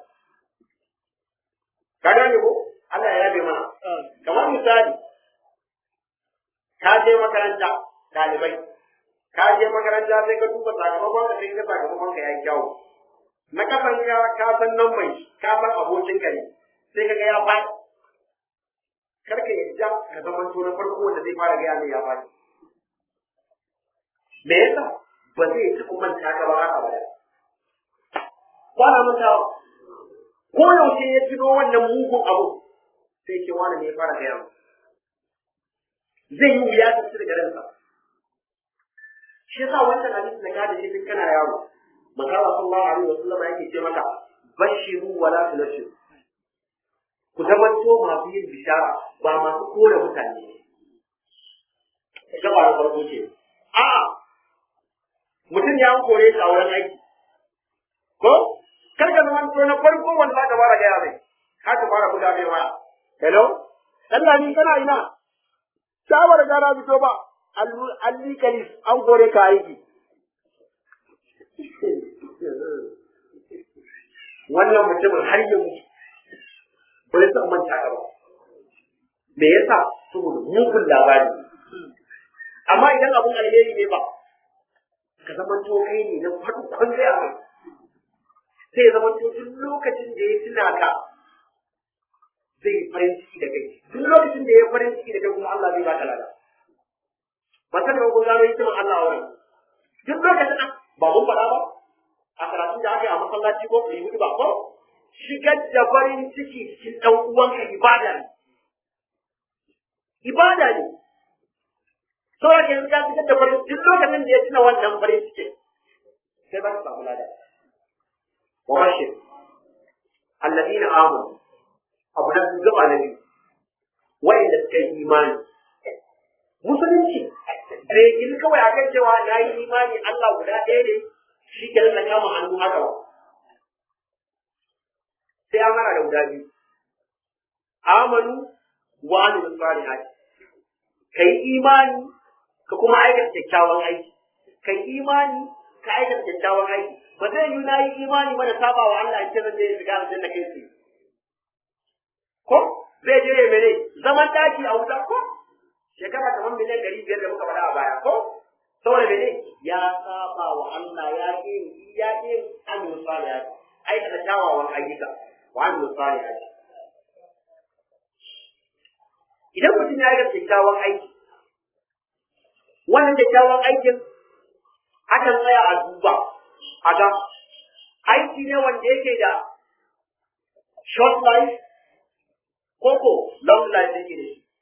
ka gane ko Allah ya yabe mana kamar misali ka je makaranta ɗalibai ka je makaranta sai ka duba sakamakon ka sai ka sakamakon ka yayi kyawu na kasan ka ka san nan mai ka san abokin ka ne sai ka ga ya faɗi karka yadda ka zama to na farko wanda zai fara gaya mai ya faɗi me yasa ba zai ci manta ka ba haka ba kwana mantawa ko yaushe ya tuno wannan mugun abu sai ce wani ne ya fara gaya mu zai yi wuya ta ci daga ransa shi yasa wannan hadisi da ka da shi tun kana yaro manzo Allah sallallahu alaihi wasallam yake ce maka bashiru wala tunashiru ku zamanto masu yin bishara ba masu kore mutane gaba da farko ce a'a mutum ya kore shi a wurin aiki ko kar ka zama to na farko wanda za ka fara gaya mai ka ka fara buga mai waya hello Allah ni kana ina shawar gara fito ba alli kalis an kore ka aiki wannan mutumin har yanzu ba zai san manta ka ba me yasa saboda mugun labari amma idan abun alheri ne ba ka zama to kai ne na farkon zai mai sai ya zama to duk lokacin da ya tuna ka zai yi farin ciki da kai duk lokacin da ya farin ciki da kai kuma Allah zai baka lada ba ta da kun gano hikiman Allah a wurin duk lokacin ba mun faɗa ba a karatun da aka yi a masallaci ko ku yi mutu ba ko shigar da farin ciki cikin ɗan uwanka ibada ne. Ibada ne. Sauran yanzu ya shigar da farin duk lokacin da ya tuna wannan farin ciki sai ba su samu lada. Wa bashir. Alladina amanu. Abu na gaba na biyu. Wa'inda suka yi imani. Musulunci. Bai gini kawai akan cewa na yi imani Allah guda ɗaya ne shi ke na kama hannu haka ba. sai an hana da guda biyu amanu wa amilus salihati kai imani ka kuma aikata kyakkyawan aiki kai imani ka aikata kyakkyawan aiki ba zai yi na yi imani ba da saba wa Allah in ce zan je shiga aljanna kai tsaye ko zai je ya mene zaman daki a wuta ko shekara kamar miliyan ɗari biyar da muka faɗa a baya ko saboda mene ya saba wa Allah ya ƙi ya ƙi amilus salihati aikata kyawawan ayyuka وعملوا الصالحات idan mutum ya ga kyakkyawan aiki wannan kyakkyawan aikin akan tsaya a duba a ga aiki ne wanda yake da short life ko ko long life yake da shi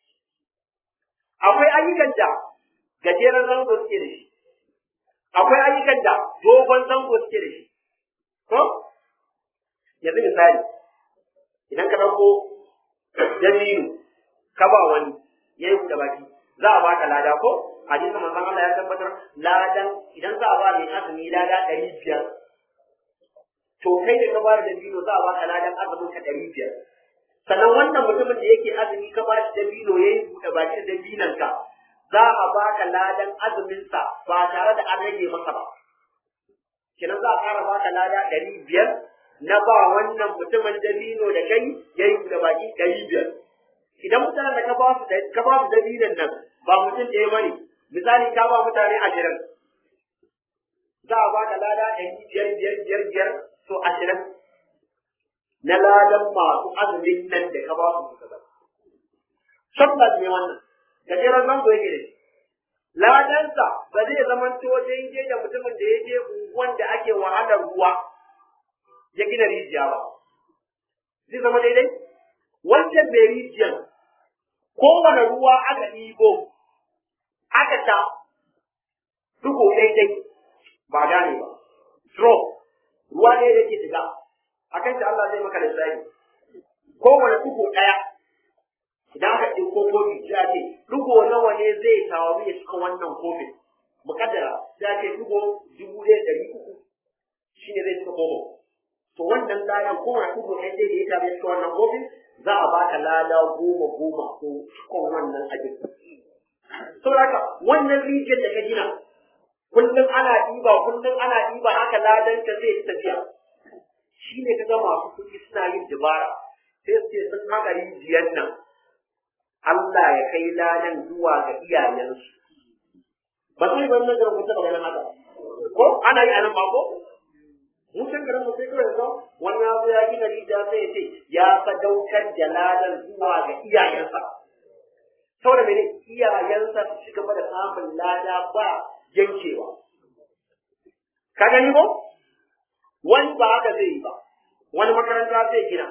akwai ayyukan da gajeren zango suke da shi akwai ayyukan da dogon zango suke da shi ko yanzu misali idan ka ɗauko dabino ka ba wani ya yi buɗe baki za a baka lada ko hadisin manzon Allah ya tabbatar ladan idan za a ba mai azumi lada ɗari biyar to kai da ka bada dabino za a baka ladan azumin ka ɗari biyar sannan wannan mutumin da yake azumi ka ba shi dabino ya yi buɗe baki da dabinon ka za a baka ladan azuminsa ba tare da an rage masa ba kenan za a ƙara baka lada ɗari biyar na ba wannan mutumin dabino da kai ya yi buɗe baki ɗari biyar idan mutanen da ka ba su ka ba su dabinon nan ba mutum ɗaya bane misali ka ba mutane ashirin za a baka lada ɗari biyar biyar biyar biyar to ashirin na ladan masu azumin nan da ka ba su suka ba tabbas ne wannan gajeren zango yake da shi ladansa ba zai zama to daidai da mutumin da ya je unguwan da ake wahalar ruwa ya gina rijiya ba zai zama daidai wancan mai rijiyar kowane ruwa aka ɗibo aka ta duko daidai ba gane ba straw ruwa ne da ke shiga a kan Allah zai maka lissafi kowane duko ɗaya idan aka ɗauko kofi sai a ce dugo nawa ne zai taru ya cika wannan kofin mukaddara sai a ce dugo dubu ɗaya ɗari uku shi ne zai cika kofin to wannan ladan kowane dugo ɗaya zai da ya taru ya cika wannan kofin za a baka lada goma goma ko cikon wannan abin saboda haka wannan rijiyar da ka gina kullum ana ɗiba kullum ana ɗiba haka ladan ka zai tafiya shi ne kaga masu kuɗi suna yin dabara sai su ce sun haka rijiyar nan Allah ya kai ladan zuwa ga iyayensu. Ba sai ban nan garin kun taɓa ganin haka. Ko ana yi a nan ba ko? Mun san garin mu sai kawai yanzu wani ya zo ya gina rijiya sai ya ce ya sadaukar da ladan zuwa ga iyayensa. Saboda mene iyayensa su ci gaba da samun lada ba yankewa. Ka gani ko? Wani ba haka zai yi ba. Wani makaranta zai gina.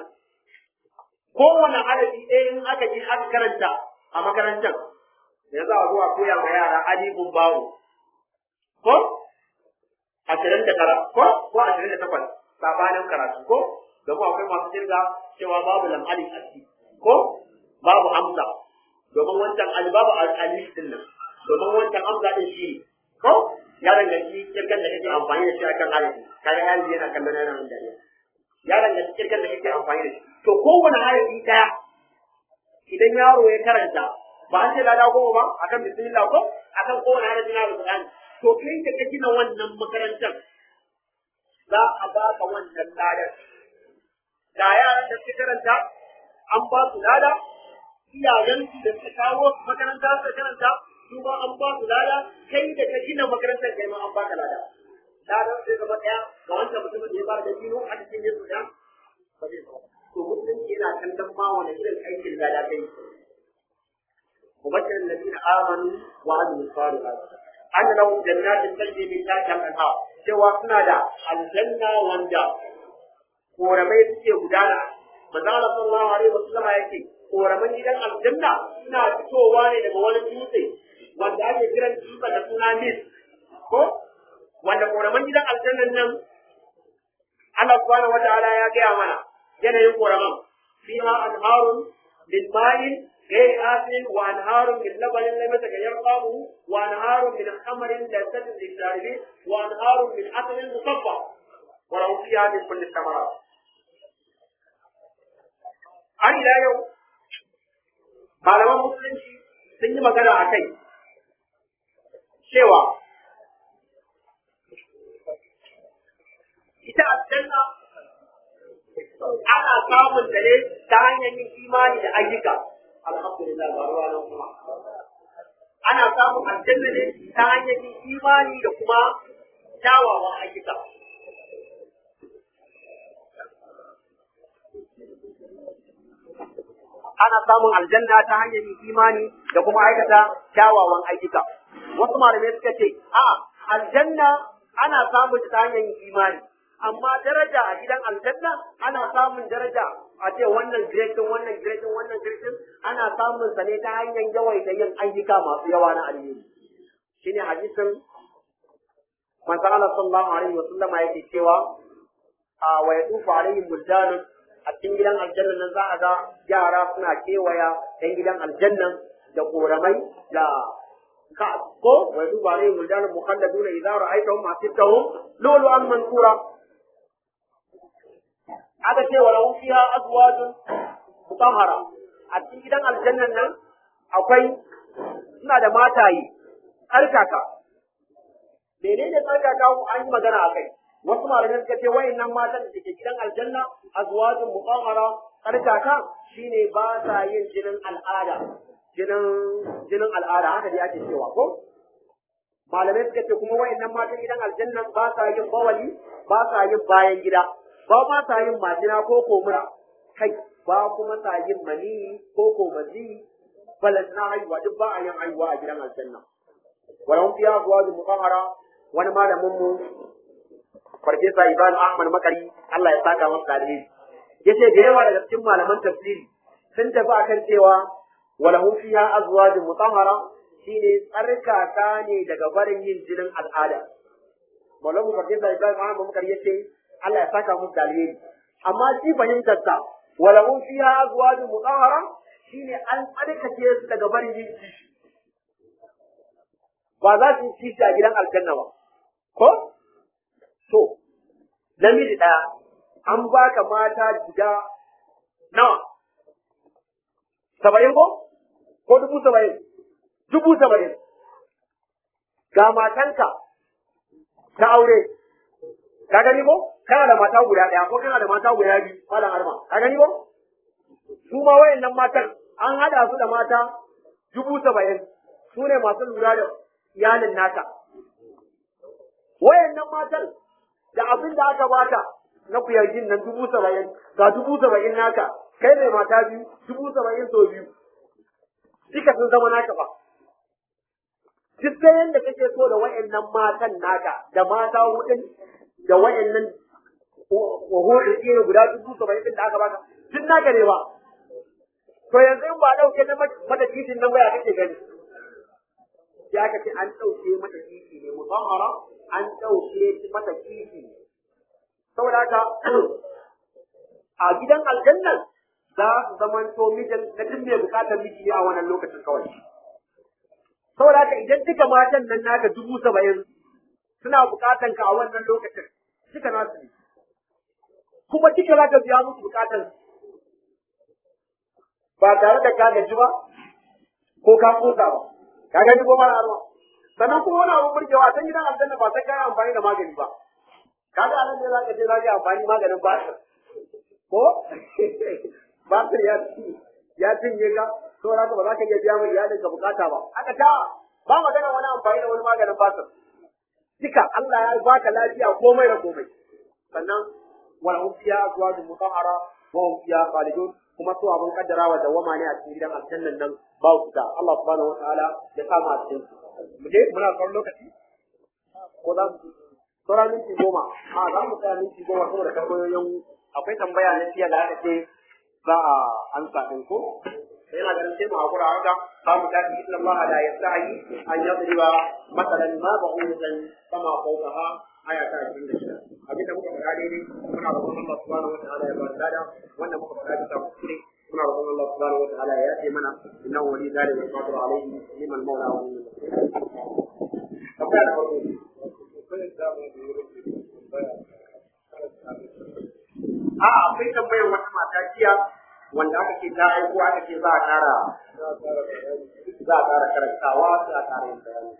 kowane adadi ɗaya in aka ji aka karanta a makarantar da za a zuwa koya ma yara alifun bawo ko ashirin da tara ko ko ashirin da takwas sabanin karatu ko domin akwai masu jirga cewa babu lam alif a ciki ko babu hamza domin wancan alif babu alif din nan domin wancan hamza din shi ko ya danganci kirkan da kake amfani da shi akan alifi kaga yanzu yana kallon yana dariya ya danganci kirkan da kake amfani da shi to kowane harafi daya idan yaro ya karanta ba an ce lada goma ba akan bismillah ko akan kowane harafi na alqur'ani to kai da ka gina wannan makarantar za a ba ka wannan ladar da yaran da suka karanta an ba su lada iyayensu da suka kawo makaranta suka karanta su ma an ba su lada kai da ka gina makarantar kai ma an ba ka lada ladar sai zama daya ga wancan mutumin da ya fara da dino a cikin yesu da ba zai zama to musulunci yana kallon ma wani irin aikin lada kai وبشر الذين امنوا وعملوا الصالحات ان لهم جنات تجري من تحتها الانهار cewa suna da aljanna wanda koramai suke gudana manzo Allah sallallahu alaihi wasallam yake koraman gidan aljanna suna fitowa ne daga wani dutse wanda ake kiran dutsen da suna nis ko wanda koraman gidan aljannan nan Allah subhanahu wataala ya gaya mana yanayin koraman fiha anharun min ma'in غير آسن وأنهار من لبن لم يتغير طعمه وأنهار من خمر لذة للشاربين وأنهار من عسل مصفى ولهم فيها من كل الثمرات har ila yau malaman musulunci sun yi magana a kai cewa ita aljanna ana samun da ne ta hanyar yin imani da ayyuka alhamdulillah ba ruwa nan kuma ana samun aljanna ne ta hanyar yin imani da kuma kyawawan ayyuka ana samun aljanna ta hanyar yin imani da kuma aikata kyawawan ayyuka wasu malamai suka ce a aljanna ana samun ta hanyar imani amma daraja a gidan aljanna ana samun daraja a ce wannan giretin wannan giretin wannan giretin ana samun sa ne ta hanyar yawaita yin ayyuka masu yawa na alheri shine hadisin manzon Allah sallallahu alaihi wa sallama yake cewa a wa yatufu alaihim buldanun a cikin gidan aljanna nan za a ga yara suna kewaya ɗan gidan aljannan da koramai da ka ko wa yatufu alaihim buldanun mukhalladuna idza ra'aytahum hasibtahum lulu'an mansura aka ce wa lahum fiha azwajun mutahhara a cikin gidan aljannan nan akwai suna da mataye tsarkaka menene tsarkaka an yi magana a kai wasu malamai suka ce wayannan matan da ke gidan aljanna azwajun mutahhara tsarkaka shine ba sa yin jinin al'ada jinin jinin al'ada haka dai ake cewa ko malamai suka ce kuma wayannan matan gidan aljanna ba sa yin bawali ba sa yin bayan gida ba ma sa yin majina ko komura kai ba kuma sa yin mani ko ko mazi balas na haihuwa duk ba a yin haihuwa a gidan aljanna wayan fiya azwajun mutahhara wani malamin mu farfesa Ibrahim Ahmad Makari Allah ya saka masa alheri yace da yawa daga cikin malaman tafsiri sun tafi akan cewa walahum fiha azwajun mutahhara shine tsarkaka ne daga barin yin jinin al'ada malamu farfesa Ibrahim Ahmad Makari yace Allah ya saka masa alheri amma shi fahimtar sa walahum fiha azwajun mutahhara shine an tsarkake su daga barin yin kishi ba za su yi kishi a gidan aljanna ba ko to namiji ɗaya an baka mata guda nawa saba'in ko ko dubu saba'in dubu saba'in ga matanka ta aure ka gani ko kana da mata guda ɗaya ko kana da mata guda biyu malam arma ka gani ko su ma wayannan matan an haɗa su da mata dubu saba'in su ne masu lura da iyalin naka wayannan matan da abin da aka bata na kuyargin nan dubu saba'in ga dubu saba'in naka kai mai mata biyu dubu saba'in sau biyu duka sun zama naka ba duk da yadda kake so da wayannan matan naka da mata hudun da wayannan wahurin ne guda dubu saba'in din da aka baka duk naka ne ba to yanzu in ba dauke na mata titin nan ba ya kake gani ya aka ce an dauke mata titi ne musamman an ɗauke mata kifi saboda haka a gidan aljannan za su zamanto mijin na duk mai bukatar miji ne a wannan lokacin kawai saboda haka idan duka matan nan naka dubu saba'in suna bukatan ka a wannan lokacin duka nasu ne kuma duka za ka biya musu bukatan ba tare da ka gaji ba ko ka kosa ba ka gaji ko mara arwa sannan kuma wani abun burgewa ta gidan aljanna ba ta kai amfani da magani ba kaga anan ne za ka je za ka amfani maganin basir ko basir ya ya cinye ka to za ka ba za ka iya biya mai iyalin ka bukata ba aka ta ba magana wani amfani da wani maganin basir duka Allah ya baka lafiya komai da komai sannan wala hum fiya azwajun mutahhara wa hum fiya khalidun kuma su abun kaddarawa da wama ne a cikin gidan aljannan nan ba su da Allah subhanahu wataala ya sa mu a cikin mu je muna son lokaci ko za mu saura minti goma a za mu tsaya minti goma saboda tambayoyin akwai tambaya na fiye da aka ce za a ansa ɗin ko sai na ganin sai mu hakura haka za mu tafi inna Allah la yastahi an yadriba masalan ma ba'udatan kama fawqaha aya ta 26 abinda muka faɗa daidai muna roƙon Allah subhanahu wataala ya ba da lada wanda muka faɗa bisa kuskure muna roƙon Allah subhanahu wataala ya yafe mana innahu wali dhalika alqadir alayhi liman mawla wa liman tambaya da farko a akwai tambayar wata mata jiya wanda aka ce ta aiko aka ce za a ƙara za a ƙara karantawa sai a ƙara yin bayani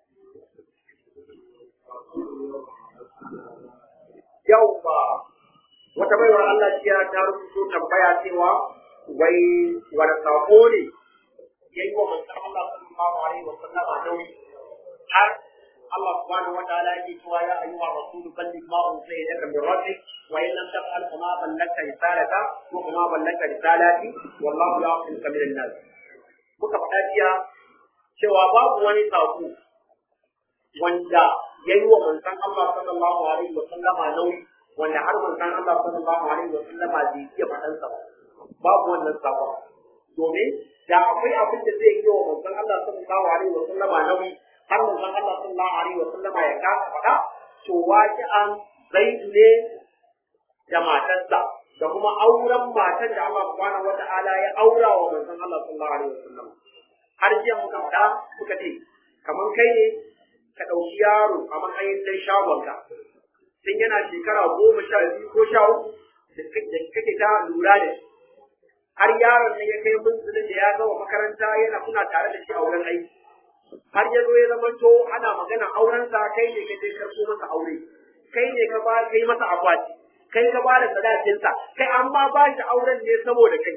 yawwa wata baiwar Allah jiya ta rubuto tambaya cewa wai wani sako ne ya yi wa manzon Allah sallallahu alaihi wa sallam a nauyi har Allah subhanahu wa ta'ala yake cewa ya ayyuha rasul balligh ma unzila ilayka min rabbik wa in lam taf'al fama ballagta risalata wa fama ballagta risalati wallahu ya'lamuka min an-nas muka faɗa jiya cewa babu wani sako wanda ya yi wa manzon Allah sallallahu alaihi wa sallama nauyi wanda har manzon Allah sallallahu alaihi wa sallama bai iya faɗansa ba babu wannan sabon domin da akwai abin da zai yi wa manzon Allah sallallahu alaihi wa sallama nauyi har manzon Allah sallallahu alaihi wa sallama ya kasa faɗa to waqi'an zaidu ne da matarsa da kuma auren matan da Allah subhanahu wata'ala ya aura wa manzon Allah sallallahu alaihi wa sallam har jiya muka faɗa muka ce kamar kai ne ka ɗauki yaro a matsayin dai shagonka tun yana shekara goma sha biyu ko sha uku da kake ta lura da shi har yaron ne ya kai munzulin da ya gama makaranta yana kuna tare da shi a wurin aiki har ya zo ya zama to ana magana aurensa kai ne ka je karɓo masa aure kai ne ka ba kai masa akwati kai ka ba da sadakinsa kai an ma ba shi auren ne saboda kai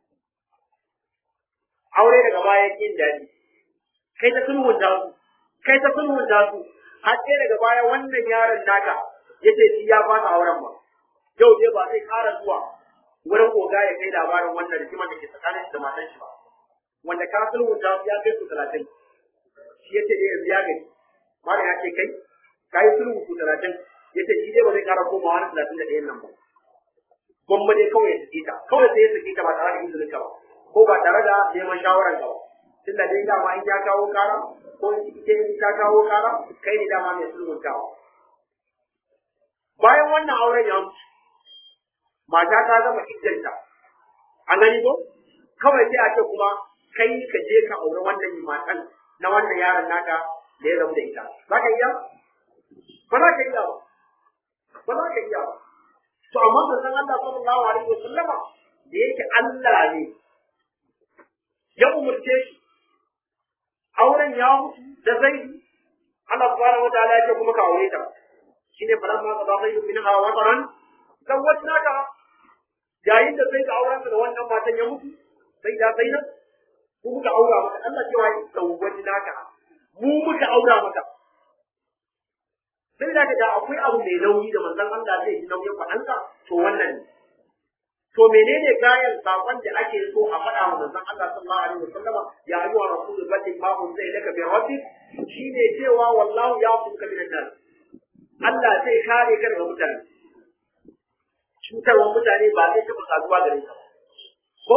aure daga baya kin daɗi kai ta sulhunta su kai ta sulhunta su har sai daga baya wannan yaron naka yace shi ya fasa auren ba yau dai ba zai ƙara zuwa wurin koga ya kai labarin wannan rigimar da ke tsakanin shi da matan shi ba wanda ka sulhunta su ya kai su talatin shi yace dai yanzu ya gani malam ya ce kai ka yi sulhu su talatin yace shi dai ba zai ƙara komawa wani talatin da ɗayan nan ba gwamma dai kawai ya sake ta kawai sai ya sake ta ba tare da izinin ka ba ko ba tare da neman shawaran ka ba tunda dai dama in ya kawo kara ko ita in ta kawo kara kai ne dama mai sulhuntawa bayan wannan auren ya mutu mata ta zama iddanta an gani ko kawai sai a ce kuma kai ka je ka aure wannan matan na wannan yaron naka da ya rabu da ita za ka iya ba za ka iya ba ba za ka iya ba to amma manzon Allah sallallahu alaihi wasallama da yake Allah ne ya umurce shi auren ya mutu da zaidu Allah subhanahu wataala ya ce kuma ka aure ta shine falamma qada zaidu minha wataran zawwajnaka yayin da sai ka auren da wannan matan ya mutu sai da sai nan mu muka aura maka Allah cewa ya zawwajnaka mu muka aura maka sai da da akwai abu mai nauyi da manzon Allah zai ji nauyin faɗansa to wannan ne to menene gayan sakon da ake so a faɗa wa manzon Allah sallallahu alaihi wasallama ya ayyuha rasulul balligh ma unzila ilaka bi rabbik shine cewa wallahu yaquka minan nas Allah zai kare ka daga mutane cutarwar mutane ba zai taɓa saduwa gare ka ko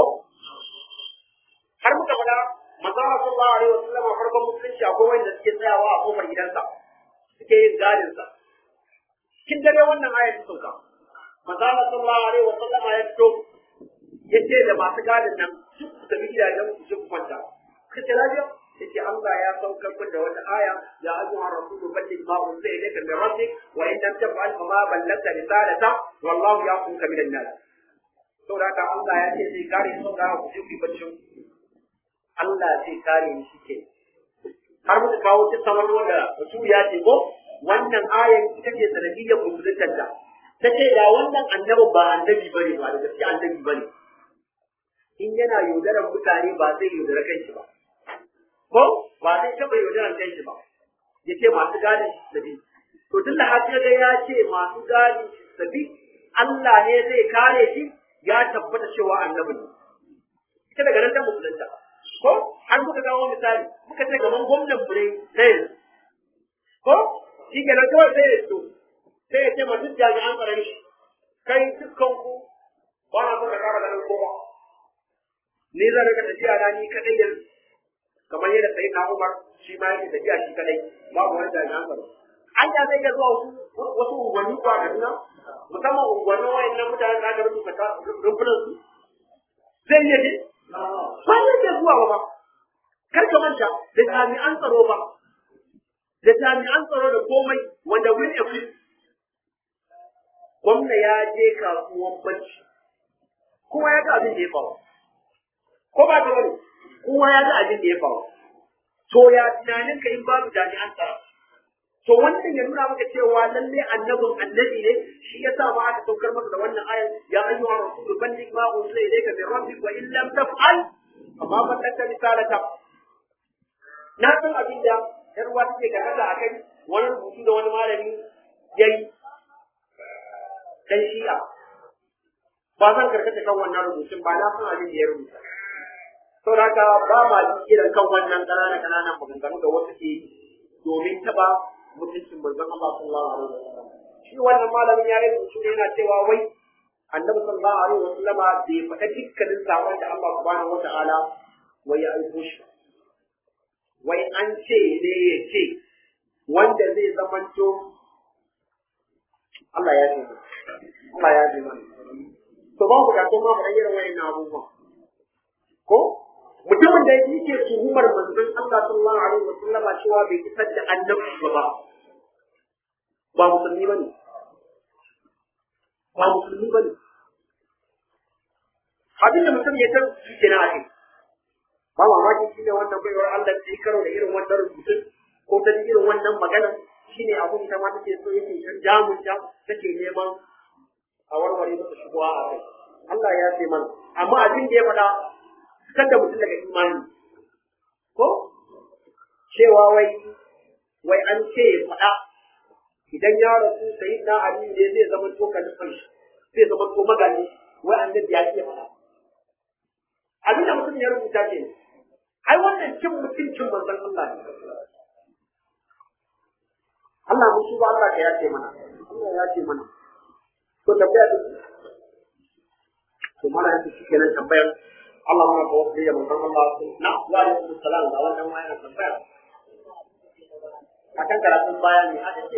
har muka faɗa manzon Allah sallallahu alaihi wasallama farkon musulunci akwai wanda suke tsayawa a kofar gidansa suke yin gadin sa kin dare wannan ayat ta sauka manzo Allah sallallahu alaihi wa sallama ya fito yace da masu gadin nan duk su tafi gidajen su su kwanta kace lafiya yace Allah ya saukar kun da wata aya ya ayyuhar rasul balligh ma unzila ilayka min rabbik wa in lam taf'al fa ma ballagta risalata wallahu yaquka min an-nas saboda haka Allah ya ce sai kare su da ku ji ku bacci Allah zai kare ni shike har muka kawo kisan wani wanda rasul ya ce ko wannan ayan ita ce sanadiyyar musulunta da ta ce da wannan annabin ba annabi bane ba da gaske annabi bane in yana yaudarar mutane ba zai yaudara kanshi ba ko ba zai taɓa yaudarar kanshi ba ya ce masu gadin sabi to tun da haka ga ya ce masu gadin sabi Allah ne zai kare shi ya tabbata cewa annabi ne ita daga nan ta musulunta ko har muka kawo misali muka ce gaban gwamnan mu ne na yanzu ko shi ke nan kawai sai ya so sai ya ce ma duk jami'an tsaron shi kai dukkan ku ba na son ka kara ganin kowa ni zan rika tafiya na ni kadai yanzu kamar yadda sai na Umar shi ma yake tafiya shi kadai babu wani jami'an tsaro an ya zai iya zuwa wasu unguwanni ko a Kaduna musamman unguwannin wayannan mutanen da aka rubuta rumfunan su zai iya je ba zai iya zuwa ba kar ka manta da jami'an tsaro ba da jami'an tsaro da komai wanda win a gwamna ya je kasuwan bacci kowa ya ga abin da ya faru ko ba ta wani kowa ya ga abin da ya faru to ya tunanin ka in babu jami'an tsaro to wannan ya nuna maka cewa lalle annabin annabi ne shi ya sa ma aka saukar masa da wannan ayar ya ayyuha rasul balligh ma unzila ilayka min rabbik wa in lam taf'al amma ballagta risalata na san abin da yar uwa take karanta akai wani rubutu da wani malami yayi dan shi'a ba zan karkata kan wannan rubutun ba na san abin da ya rubuta to haka ba ma ji irin kan wannan ƙananan ƙananan maganganu da wasu ke domin taba mutuncin manzon Allah sallallahu alaihi wasallam shi wannan malamin ya yi shi yana cewa wai annabi sallallahu alaihi wasallam bai faɗa dukkanin sakon da Allah subhanahu wataala wai ya aiko shi wai an ce ne ya ce wanda zai zamanto Allah ya ce Allah ya ce mana to ba ku da kuma ba irin wayannan abubuwan ko mutumin da yake tuhumar manzon Allah sallallahu alaihi wasallama cewa bai isar da annabi ba ba musulmi bane ba musulmi bane abin da mutum ya san shi na ake ba mamaki shi ne wannan baiwar Allah ta yi karo da irin wannan rubutun ko ta irin wannan magana shi ne abin ita ma take so yake shan jamun ta take neman a warware masa shubuwa a kai Allah ya ce mana amma abin da ya faɗa fitar da mutum daga imani ko cewa wai wai an ce ya faɗa idan ya rasu sai na ali ne zai zama to kalifan shi zai zama to magani wai annabi ya ce faɗa abin da mutum ya rubuta ke ai wannan cin mutuncin manzon Allah ne Allah mun shi ba Allah ka yace mana Allah ya ce mana to tafiya da to mana yanzu shi kenan tambayar Allah mana ko da manzon Allah na wa alaikum salam da wannan ma yana tambaya akan karatun baya ne aka ce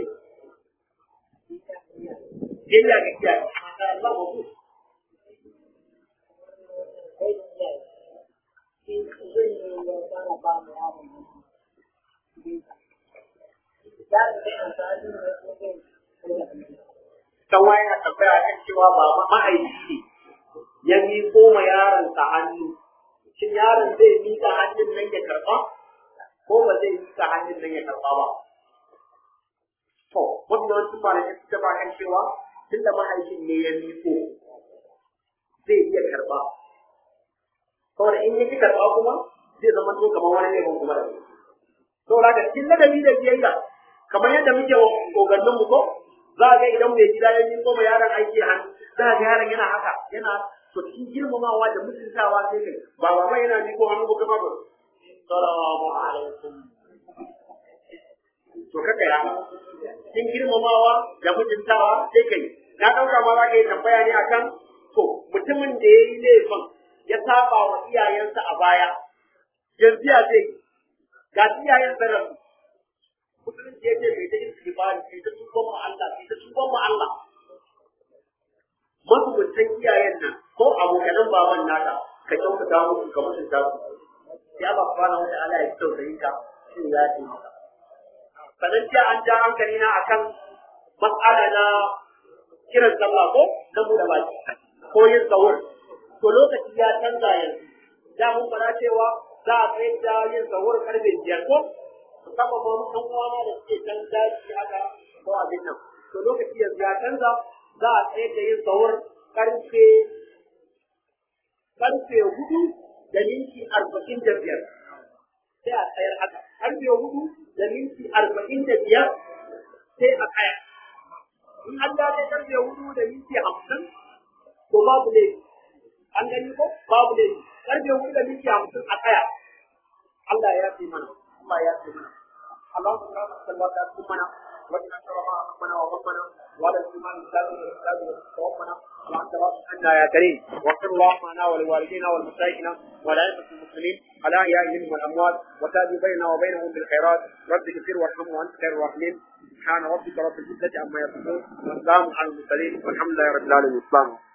Jenya ga kiyaye, masha Allah mu Tawa yana tambaya kan cewa ba ma'aiki ne ya miƙo ma yaronsa hannu, shin yaron zai miƙa hannun nan ya karɓa ko ba zai miƙa hannun nan ya karɓa ba. To, mafi yawancin malamai suka ba kan cewa tun da mahaifin ne ya miƙo zai iya karɓa. Saboda in ya ki karɓa kuma zai zama to kamar wani ne kuma da saboda haka cikin ladabi da biyayya kamar yadda muke wa kogannin mu ko za ga idan mai gida ya miƙo ma yaron aiki hannu za ga yaron yana haka yana to cikin girmamawa da mutuntawa sai kai ba ba mai yana miƙo hannu ba kuma ba salamu alaikum to kaka ya cikin girmamawa da mutuntawa sai kai na ɗauka ma za ka yi tambaya ne akan to mutumin da ya yi laifin ya saba wa iyayensa a baya yanzu ya zai ga iyayen sarrafa musulunci ya ce mai ta istighfari mai ta tuban mu Allah mai ta tuban mu Allah mazumuntan iyayen nan ko abokanan baban naka ka kyautata musu ka mutunta su ya ba kwana wata ala ya tausayin ka shi ya ce maka sannan jiya an ja hankali na akan mas'ala na kiran sallah ko na buɗe baki ko yin sahur to lokaci ya canza yanzu da mun fara cewa za a kai da yin sahur karfe biyar ko musamman ma ɗan uwana da suke can daji haka ko abin nan to lokaci yanzu ya canza za a tsaye da yin sahur karfe karfe hudu da minti arba'in da biyar sai a tsayar haka karfe hudu da minti arba'in da biyar sai a tsaya in an dace karfe hudu da minti hamsin to babu laifi an gani ko babu laifi karfe hudu da minti hamsin a tsaya Allah ya fi mana Allah ya fi mana Allah subhanahu wa ta'ala ya fi mana وإن أشرف ربنا وربنا ولا الإيمان بالله والإسلام وتوفنا وأنت رب عنا يا كريم واغفر اللهم لنا ولوالدينا والمشايخنا ولأئمة المسلمين على أحيائهم والأموات وتابع بيننا وبينهم بالخيرات رب اغفر وارحم وأنت خير الراحمين سبحان ربك رب العزة عما يصفون وسلام على المرسلين والحمد لله رب العالمين